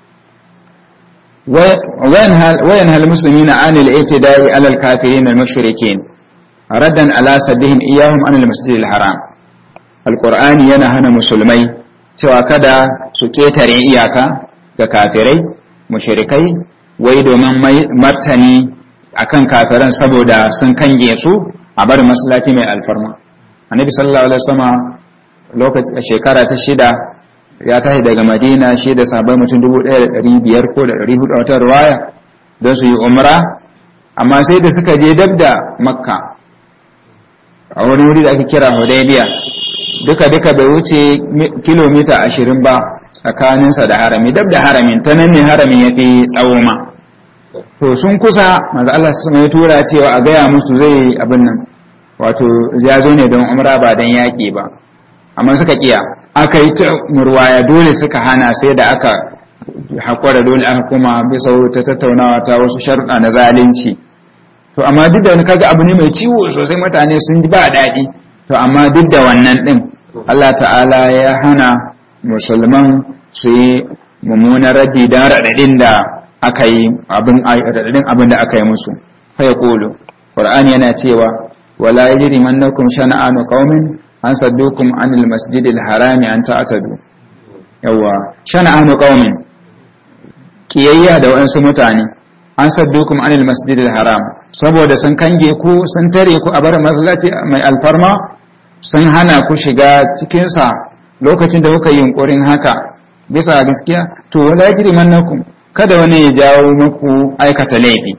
wayan hal musulmi na anil ita da'i alal kafirin al-mashrikin raddan ala sabbihim iyahum anil masjidil haram alqur'ani yana hana musulmai cewa kada su ketare iyaka ga kafirai mushrikai wai domin martani akan kafiran saboda sun kange su a barin masallaci mai alfarma annabi sallallahu alaihi wasallam lokacin shekara ta shida ya tashi daga madina shi da sahabbai mutum 1500 ko da 400 wata ruwaya don su yi umra amma sai da suka je dab da makka a wani wuri da ake kira hudaybiya duka duka bai wuce kilomita 20 ba tsakaninsa da harami dab da haramin ta nan ne haramin ya fi tsawo ma to sun kusa maza Allah su mai tura cewa a gaya musu zai abin nan wato ya zo ne don umra ba don yaƙi ba amma suka kiya aka yi ta murwaya dole suka hana sai da aka haƙura dole aka kuma bisa ta tattaunawa ta wasu sharuɗa na zalunci to amma duk da wani kaga abu ne mai ciwo sosai mutane sun ji ba daɗi to amma duk da wannan ɗin Allah ta'ala ya hana musulman su yi mummunan raddi don raɗaɗin da aka yi raɗaɗin abin da aka yi musu fa ya ƙolo ƙur'ani yana cewa wala yajri mannakum shana'anu qaumin an saddukum anil masjidil harami an ta'tadu yawa shana'anu qaumin kiyayya da waɗansu mutane an saddukum anil masjidil haram saboda sun kange ku sun tare ku a bar masallaci mai alfarma sun hana ku shiga cikin sa lokacin da kuka yi yunkurin haka bisa gaskiya to wala yajri mannakum kada wani ya jawo muku aikata laifi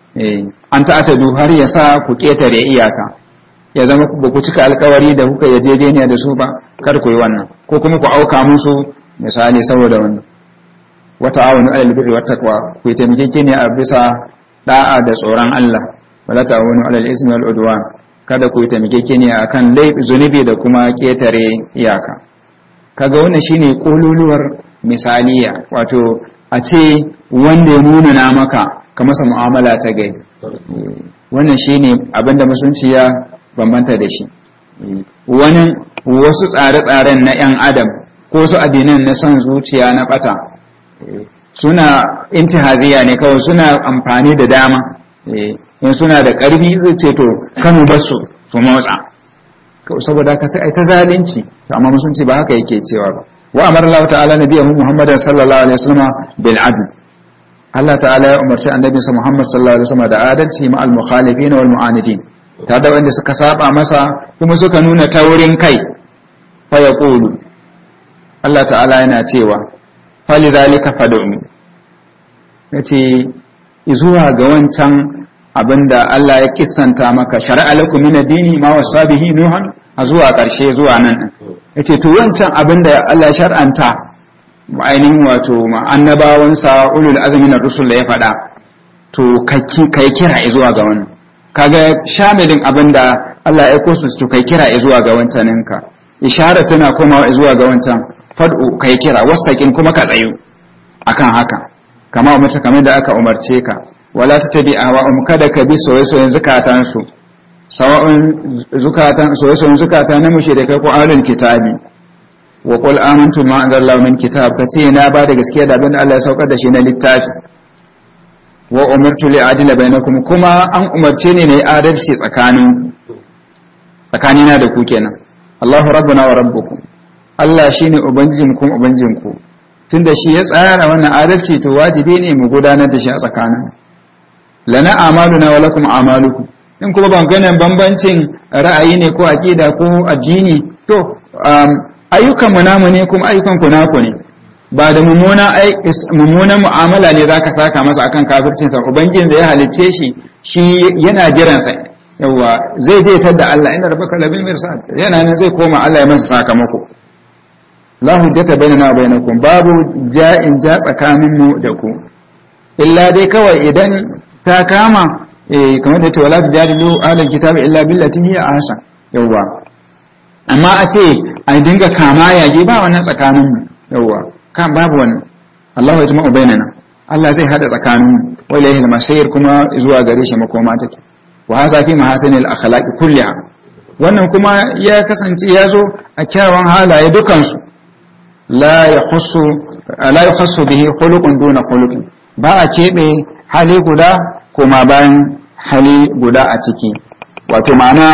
an ta'tadu har ya sa ku ketare iyaka ya zama ba ku cika alkawari da kuka yarjejeniya da su ba kar ku yi wannan ko kuma ku auka musu misali saboda wannan wata awonu alal birri wat taqwa ku yi taimakekeniya a bisa da'a da tsoron Allah wala ta'awunu alal ismi wal udwan kada ku yi taimakekeniya akan laifi zunubi da kuma ketare iyaka kaga wannan shine kololuwar misaliya wato a ce wanda ya nuna na maka ka masa mu'amala ta gai wannan shine abinda musulunci ya bambanta da shi wani wasu tsare-tsaren na 'yan adam ko su addinan na son zuciya na bata suna intihaziya ne kawai suna amfani da dama in suna da ƙarfi zai ce to kanu basu su motsa saboda ka sai ai ta zalunci to amma musulunci ba haka yake cewa ba wa amara Allah ta'ala nabiyahu Muhammadan sallallahu alaihi wasallam bil adl Allah ta'ala ya umarci annabinsa Muhammad sallallahu alaihi wasallam da adalci ma al mukhalifin wal mu'anidin ta da wanda suka saba masa kuma suka nuna taurin kai fa yaqulu Allah ta'ala yana cewa fali zalika fad'u yace zuwa ga wancan abinda Allah ya kissanta maka shar'a lakum min ad-dini ma wasa bihi nuhan a zuwa karshe zuwa nan yace to wancan abinda Allah ya shar'anta ainihin wato annabawansa ulul azmi na rusul da ya faɗa to kai kira zuwa ga wannan kaga shamilin abinda Allah ya aiko su to kai kira zuwa ga wancaninka ishara tana komawa zuwa ga wancan fad'u kai kira wasaqin kuma ka tsayu akan haka kama umarta kamar da aka umarce ka wala tattabi ahwa'um kada ka bi soyayyen zukatan su sawa'un zukatan soyayyen zukata na mushrikai ko ahlul kitabi wa qul amantu ma anzalallahu min kitab kace na ba da gaskiya da abin da Allah ya saukar da shi na littafi wa umirtu li adila bainakum kuma an umarce ni ne adalci tsakanin tsakanina da ku kenan Allahu rabbuna wa rabbukum Allah shine ubangijin ku ubangijin ku tunda shi ya tsara wannan adalci to wajibi ne mu gudanar da shi a tsakanin lana amaluna wa lakum amalukum in kuma ban ganin bambancin ra'ayi ne ko aqida ko addini to ayyukan mu namu ne kuma ayyukan ku naku ne ba da mummuna mummunan mu'amala ne zaka saka masa akan kafircin sa ubangijin da ya halicce shi shi yana jiran sa yawa zai je tar da Allah inna rabbaka labil mirsad yana nan zai koma Allah ya masa sakamako la hujjata bainana wa bainakum babu ja'in ja tsakanin mu da ku illa dai kawai idan ta kama eh kamar da ta wala tujadilu ahlul kitabi illa billati hiya ahsan yawa amma a ce a dinga kama yage ba wannan tsakanin mu yawa kan babu wannan Allah ya jima'u bainana Allah zai hada tsakanin mu wa ilayhi al-masir kuma zuwa gare shi makoma take wa hadha fi mahasinil akhlaqi kulliha wannan kuma ya kasance ya zo a kyawun halaye dukansu la yakhussu la yakhussu bihi khuluqun duna khuluqin ba a keɓe hali guda kuma bayan hali guda a ciki wato ma'ana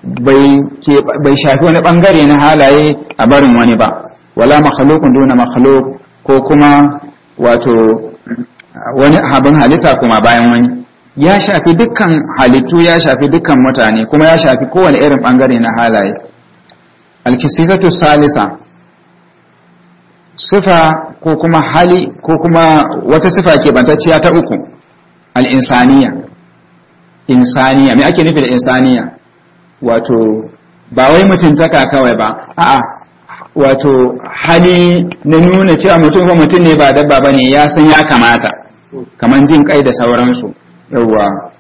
bai shafi wani bangare na halaye a barin wani ba wala makhlukun duna makhluk ko kuma wato wani abin halitta kuma bayan wani ya shafi dukkan halittu ya shafi dukkan mutane kuma ya shafi kowane irin bangare na halaye alkisisatu salisa sifa ko kuma hali ko kuma wata sifa ke bantacciya ta uku al'insaniya insaniya me ake nufi da insaniya wato ba wai mutuntaka kawai ba a'a wato hali na nuna cewa mutum ba mutum ne ba dabba ba ne ya san ya kamata kamar jin kai da sauransu yawwa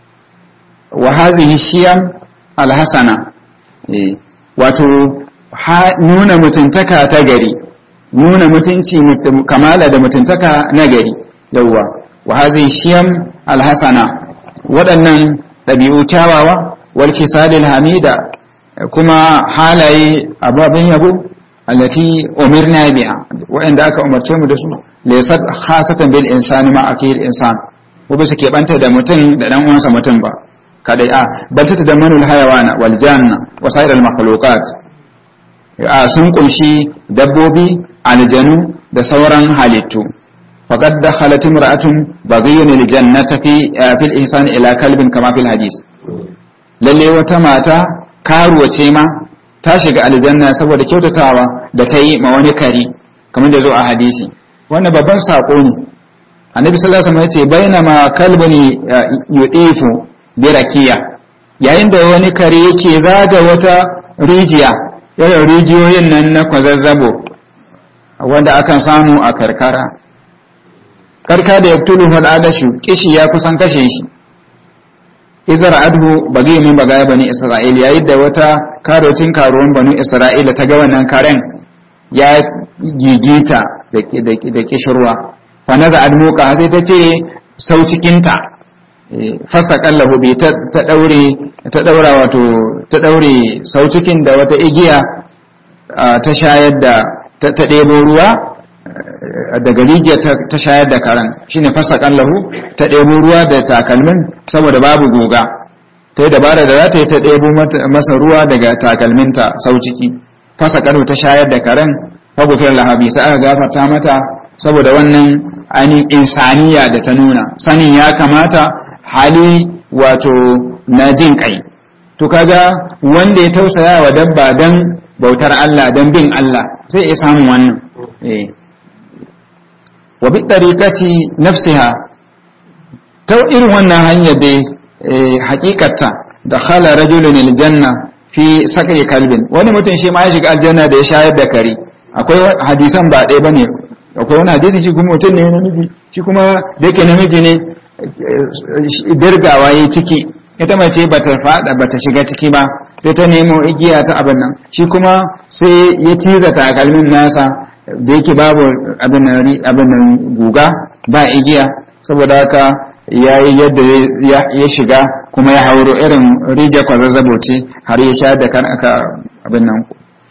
wa hazihi shiyam alhasana wato nuna mutuntaka ta gari nuna mutunci kamala da mutuntaka na gari yawwa wa hazihi shiyam alhasana waɗannan ɗabi'u kyawawa wal kisalil hamida kuma halaye ababen yabo allati umirna biha waɗanda aka umarce mu da su laysat khasatan bil insani ma akil insan ko bisa ke banta da mutum da dan uwansa mutum ba kadai a bal ta da manul hayawana wal janna wa sairil makhluqat a sun kunshi dabbobi aljanu da sauran halittu faqad dakhalat imra'atun baghiyun lil jannati fi fil ihsan ila kalbin kama fil hadith lalle wata mata karuwa ce ma ta shiga aljanna saboda kyautatawa da ta yi ma wani kari kamar da zo a hadisi wannan babban sako ne annabi sallallahu alaihi wasallam yace bainama kalbun yudifu bi rakiya yayin da wani kare yake zaga wata rijiya irin rijiyoyin nan na kwazazzabo wanda akan samu a karkara karka da yaktulu hadadashu kishi ya kusan kashe shi izar adhu bagi min bagaya bani isra'il yayin da wata karotin karuwan bani isra'ila ta ga wannan karen ya gigita da kishirwa fa naza admuka sai ta ce sau cikinta fasa kallahu bi ta daure ta daura wato ta daure sau cikin da wata igiya ta shayar da ta ɗebo ruwa daga rijiya ta shayar da karan shine fasa kallahu ta ɗebo ruwa da takalmin saboda babu goga ta ta yi dabara da za ta yi ta ɗebo masa ruwa daga takalminta sau ciki fasa kano ta shayar da karen fagufiyar lahabi sai aka gafarta mata saboda wannan ainihin insaniya da ta nuna sanin ya kamata hali wato na jin kai to kaga wanda ya tausaya wa dabba don bautar Allah don bin Allah zai iya samun wannan wa bi tariqati nafsiha ta irin wannan hanyar dai hakikata da khala rajulun aljanna fi sakai kalbin wani mutum shi ma ya shiga aljanna da ya shayar da kare akwai hadisan ba ɗaya bane akwai wani hadisi shi kuma mutum ne namiji shi kuma da yake namiji ne birgawa ya ciki ita mace bata fada bata shiga ciki ba sai ta nemo igiya ta abin nan shi kuma sai ya ciza takalmin nasa da yake babu abin nan guga ba igiya saboda haka ya yi yadda ya shiga kuma ya hauro irin rija kwazazzabo ce har ya sha da kan aka abin nan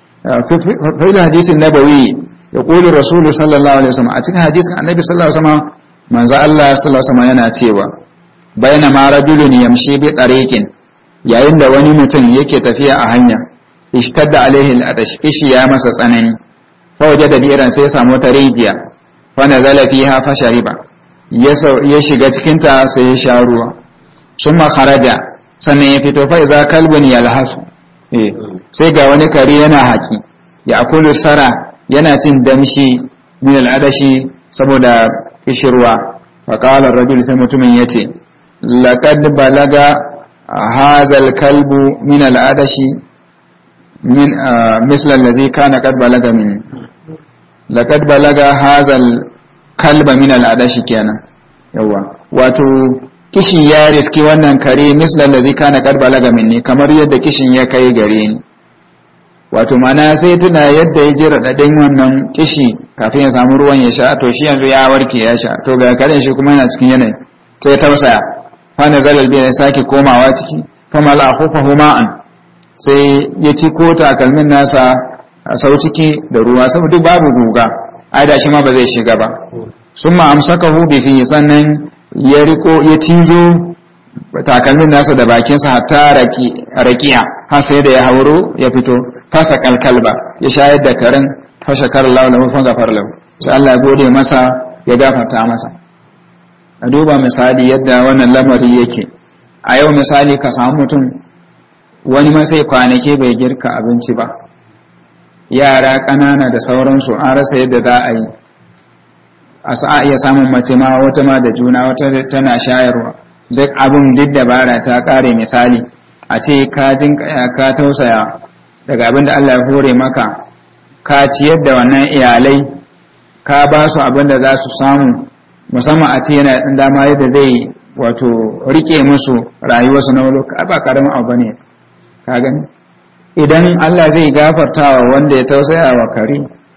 fa'ila hadisin nabawi ya ƙoli rasulu sallallahu alaihi wasallam a cikin hadisin annabi sallallahu alaihi wasallam manzo Allah sallallahu alaihi wasallam yana cewa bayna ma rajulun yamshi bi tariqin yayin da wani mutum yake tafiya a hanya ishtadda alaihi al-adash ishi ya masa tsanani fa wajada bi'ran sai ya samu ta rijiya fa nazala fiha fa shariba ya shiga cikin ta sai ya sha ruwa summa kharaja sannan ya fito fa iza kalbun yalhasu eh sai ga wani kare yana haki ya akulu sara yana cin damshi min al-adashi saboda kishirwa fa qala ar-rajul sai mutumin yace laqad balaga hadha al-kalbu min al-adashi min misla allazi kana qad balaga min laqad balaga hadha al-kalba min al-adashi kenan yawa wato kishin ya riski wannan kare misla allazi kana qad balaga minni kamar yadda kishin ya kai gare ni wato mana sai tuna yadda ya ji raɗaɗin wannan kishi kafin ya samu ruwan ya sha to shi yanzu ya warke ya sha to ga karen shi kuma yana cikin yanayi sai tausaya fana zalal biya ya sake komawa ciki fama la'afufahu ma'an sai ya ci ko takalmin nasa a sau ciki da ruwa saboda duk babu guga ai da shi ma ba zai shiga ba sun ma amsakahu bi fi sannan ya riko ya cizo takalmin nasa da bakinsa hatta rakiya har sai da ya hauro ya fito fasa kalkalba ya shayar da karen fashe karlawa da mafan gafar lau sai Allah ya gode masa ya gafarta masa a duba misali yadda wannan lamari yake a yau misali ka samu mutum wani masai kwanaki bai girka abinci ba yara ƙanana da sauransu an rasa yadda za a yi a sa'a iya samun mace ma wata ma da juna wata tana shayarwa duk abin duk dabara ta ƙare misali a ce ka jinkaya ka tausaya daga abin da Allah ya hore maka ka ciyar da wannan iyalai ka ba su abin da za su samu musamman a ce yana ɗan dama yadda zai wato rike musu rayuwarsu na wani ba karamin abu ne ka gani idan Allah zai gafarta wa wanda ya tausaya wa kare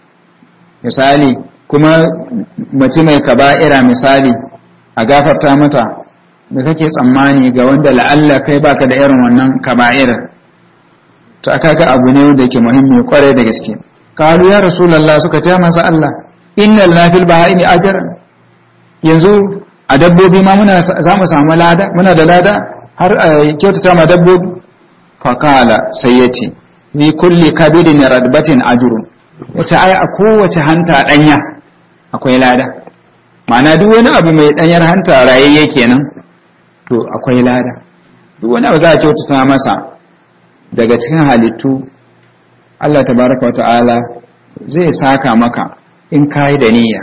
misali kuma mace mai kaba'ira misali a gafarta mata da kake tsammani ga wanda la'alla kai baka da irin wannan kaba'irar to aka ga abu ne da ke muhimmi kwarai da gaske kalu ya rasulullah suka ce masa Allah innal lafil bahaimi ajran yanzu a dabbobi ma muna za mu samu lada muna da lada har a kyautata ma dabbobi fa kala sai yace ni kulli kabidin radbatin ajrun yace ai a kowace hanta danya akwai lada ma'ana duk wani abu mai danyar hanta rayayye kenan to akwai lada duk wani abu za a kyautata masa daga cikin halittu Allah tabaraka wata'ala zai saka maka in kayi da niyya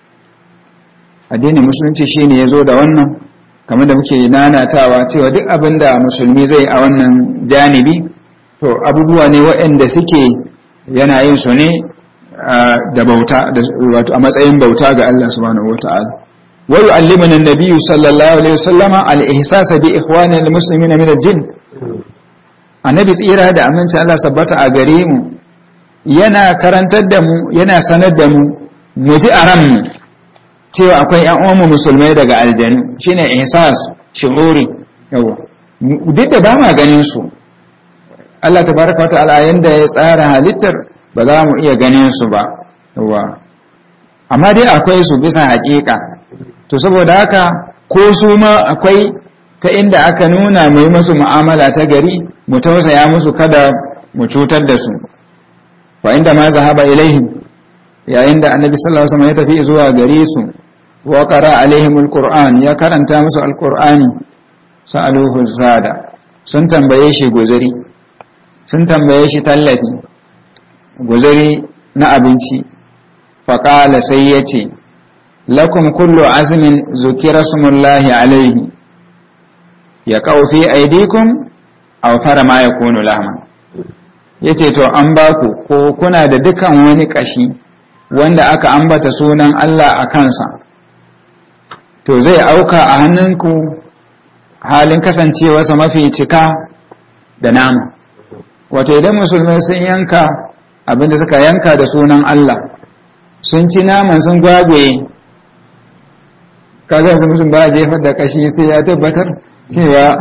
addinin musulunci shine ya zo da wannan kamar da muke nanatawa cewa duk abin da musulmi zai a wannan janibi to abubuwa ne waɗanda suke yana yin su ne da bauta wato a matsayin bauta ga Allah subhanahu wata'ala wa yu'allimuna an-nabiyyu sallallahu alaihi wasallama al-ihsasa bi ikhwani al-muslimina min al-jinn annabi tsira da aminci Allah sabbata a gare mu yana karantar da mu yana sanar da mu mu ji a ranmu cewa akwai ƴan uwanmu musulmai daga aljanu shine ihsas shuhuri yawa duk da ba ma ganin su Allah tabaraka wata'ala yanda ya tsara halittar ba za mu iya ganin su ba yawa amma dai akwai su bisa haƙiƙa to saboda haka ko su ma akwai ta inda aka nuna mai masu mu'amala ta gari mu tausaya musu kada mu cutar da su fa inda ma zahaba ilaihim yayin da annabi sallallahu alaihi wasallam ya tafi zuwa gare su wa qara alaihim alquran ya karanta musu alqurani sa'aluhu zada sun tambaye shi guzuri sun tambaye shi tallafi guzuri na abinci faƙala sai ya ce lakum kullu azumin zukira sumullahi alaihi ya ƙaufi aidikun a fara ma ya kunu lama ya ce to an ba ku ko kuna da dukan wani ƙashi wanda aka ambata sunan Allah a kansa to zai auka a hannunku halin kasancewarsa mafi cika da nama wato idan musulmai sun yanka abinda suka yanka da sunan Allah sun ci naman sun gwagwaye kaga su mutum ba jefar da kashi sai ya tabbatar cewa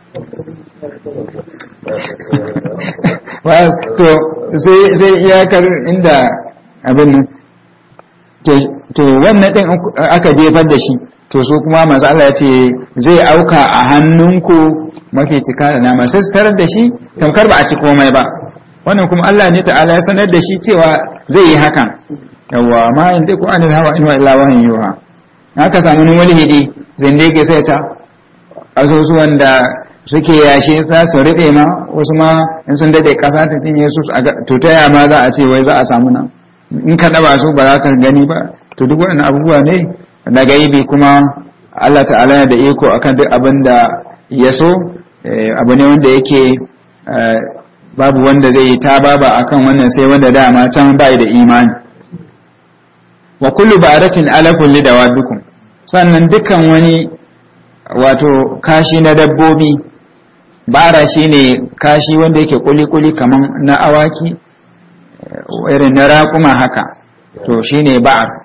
to sai iyakar inda abin nan to wannan ɗin aka jefar da shi to su kuma masu Allah ya ce zai auka a hannunku mafi cika da nama sai su tarar da shi tamkar ba a ci komai ba wannan kuma Allah ne ta'ala ya sanar da shi cewa zai yi hakan yawa ma in dai ku anil hawa in wa illa wahin yuha haka samu wani walhidi zindege sai ta asusuwan da suke yashe sa su rube ma wasu ma in sun dade kasa ta cinye su to ta ma za a ce wai za a samu nan in ka daba su ba za ka gani ba to duk wannan abubuwa ne na gaibi kuma Allah ta'ala yana da iko akan duk abin da ya so abu ne wanda yake babu wanda zai yi ta baba akan wannan sai wanda dama can bai da imani wa kullu ba'ratin ala kulli dawabikum sannan dukkan wani wato kashi na dabbobi bara shine kashi wanda yake kuli-kuli kaman na awaki irin na raƙuma haka to shine ba'ar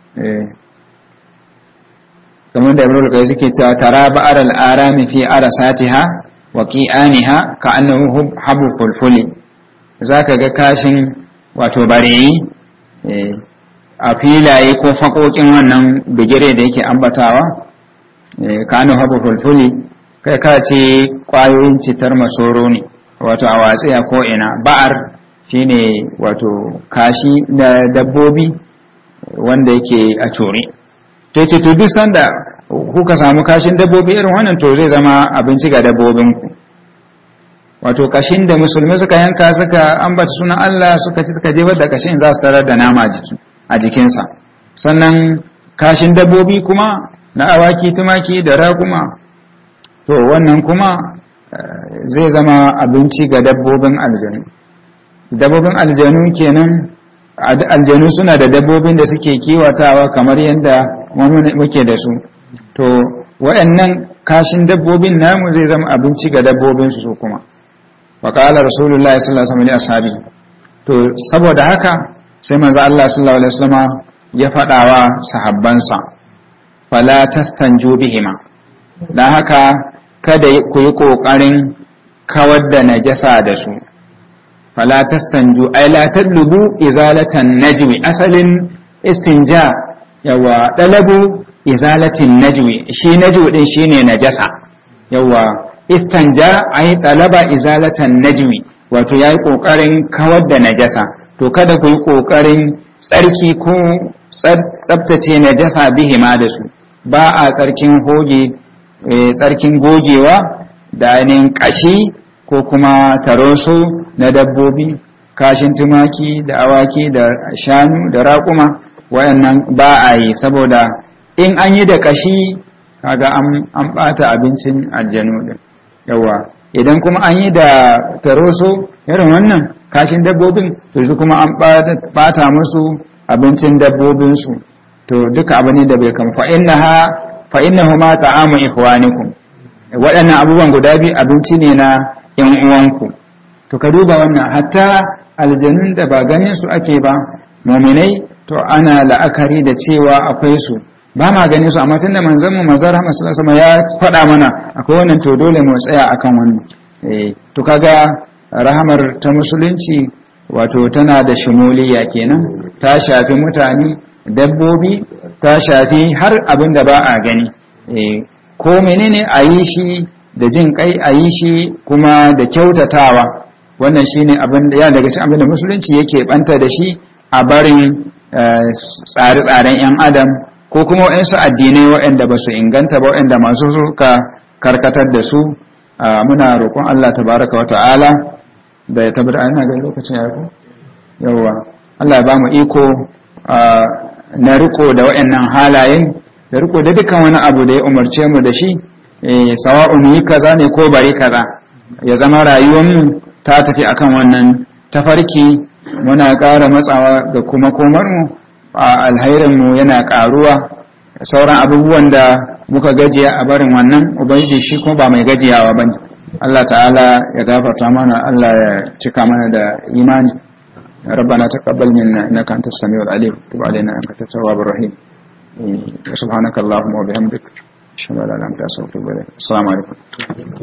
kamar da ibn al suke cewa tara ba'ar al-arami fi arasatiha wa qi'aniha ka annahu habu fulfuli zaka ga kashin wato bareyi a filaye ko fakokin wannan bigire da yake ambatawa ka annahu habu fulfuli kai ka ce kwayoyin citar masoro ne wato a watsi a ko ina ba'ar shine wato kashi da dabbobi wanda yake a core to ce to duk sanda kuka samu kashin dabbobi irin wannan to zai zama abinci ga dabbobinku wato kashin da musulmi suka yanka suka ambata sunan Allah suka ci suka jefar da kashin za su tarar da nama jiki a jikinsa sannan kashin dabbobi kuma na awaki tumaki da raguma to wannan kuma zai zama abinci ga dabbobin aljanu dabbobin aljanu kenan aljanu suna da dabbobin da suke kiwatawa kamar yadda muke da su to waɗannan kashin dabbobin namu zai zama abinci ga dabbobin su kuma wa qala rasulullahi sallallahu alaihi wasallam to saboda haka sai manzo Allah sallallahu alaihi wasallam ya faɗawa sahabbansa fala tastanju bihima dan haka kada ku yi kokarin kawar da najasa da su fala tastanju ay la tadlubu izalatan najwi asalin istinja yawa dalabu izalatin najwi shi najwi din shine najasa yawa istanja ay talaba izalatan najwi wato yayi kokarin kawar da najasa to kada ku yi kokarin tsarki ko tsabtace najasa bihima da su ba a tsarkin hoge tsarkin gogewa da ainihin kashi ko kuma taroso na dabbobi kashin tumaki da awaki da shanu da raƙuma wayannan ba a yi saboda in an yi da kashi kaga an ɓata abincin aljanu din yawa idan kuma an yi da taroso irin wannan kashin dabbobin to su kuma an ɓata musu abincin dabbobinsu to duka abu ne da bai kama fa innahu ma ta'amu ikhwanikum waɗannan abubuwan guda biyu abinci ne na yan uwanku to ka duba wannan hatta aljanun da ba ganin su ake ba muminai to ana la'akari da cewa akwai su ba ma ganin su amma tunda manzon mu manzon Rahman sallallahu ya faɗa mana akwai wannan to dole mu tsaya akan wannan eh to kaga rahamar ta musulunci wato tana da shimuliya kenan ta shafi mutane dabbobi ta shafi har abin da ba a gani eh ko menene a yi shi da jin kai a yi shi kuma da kyautatawa wannan shine abin da ya daga cikin abin da musulunci yake banta da shi a barin tsare-tsaren 'yan adam ko kuma waɗansu addinai waɗanda ba su inganta ba waɗanda masu suka karkatar da su muna roƙon Allah tabaraka wa ta'ala da ya tabbata ana ga lokacin ya yawa Allah ya ba mu iko na riko da waɗannan halayen da riko da dukkan wani abu da ya umarce mu da shi sawa'un yi kaza ne ko bari kaza ya zama rayuwar mu ta tafi akan wannan tafarki muna ƙara matsawa da kuma komarmu a alhairinmu yana ƙaruwa sauran abubuwan da muka gajiya a barin wannan ubangiji shi kuma ba mai gajiyawa ba ne Allah ta'ala ya gafarta mana Allah ya cika mana da imani ربنا تقبل منا انك انت السميع العليم تب علينا انك انت التواب الرحيم سبحانك اللهم وبحمدك اشهد ان لا اله الا انت استغفرك السلام عليكم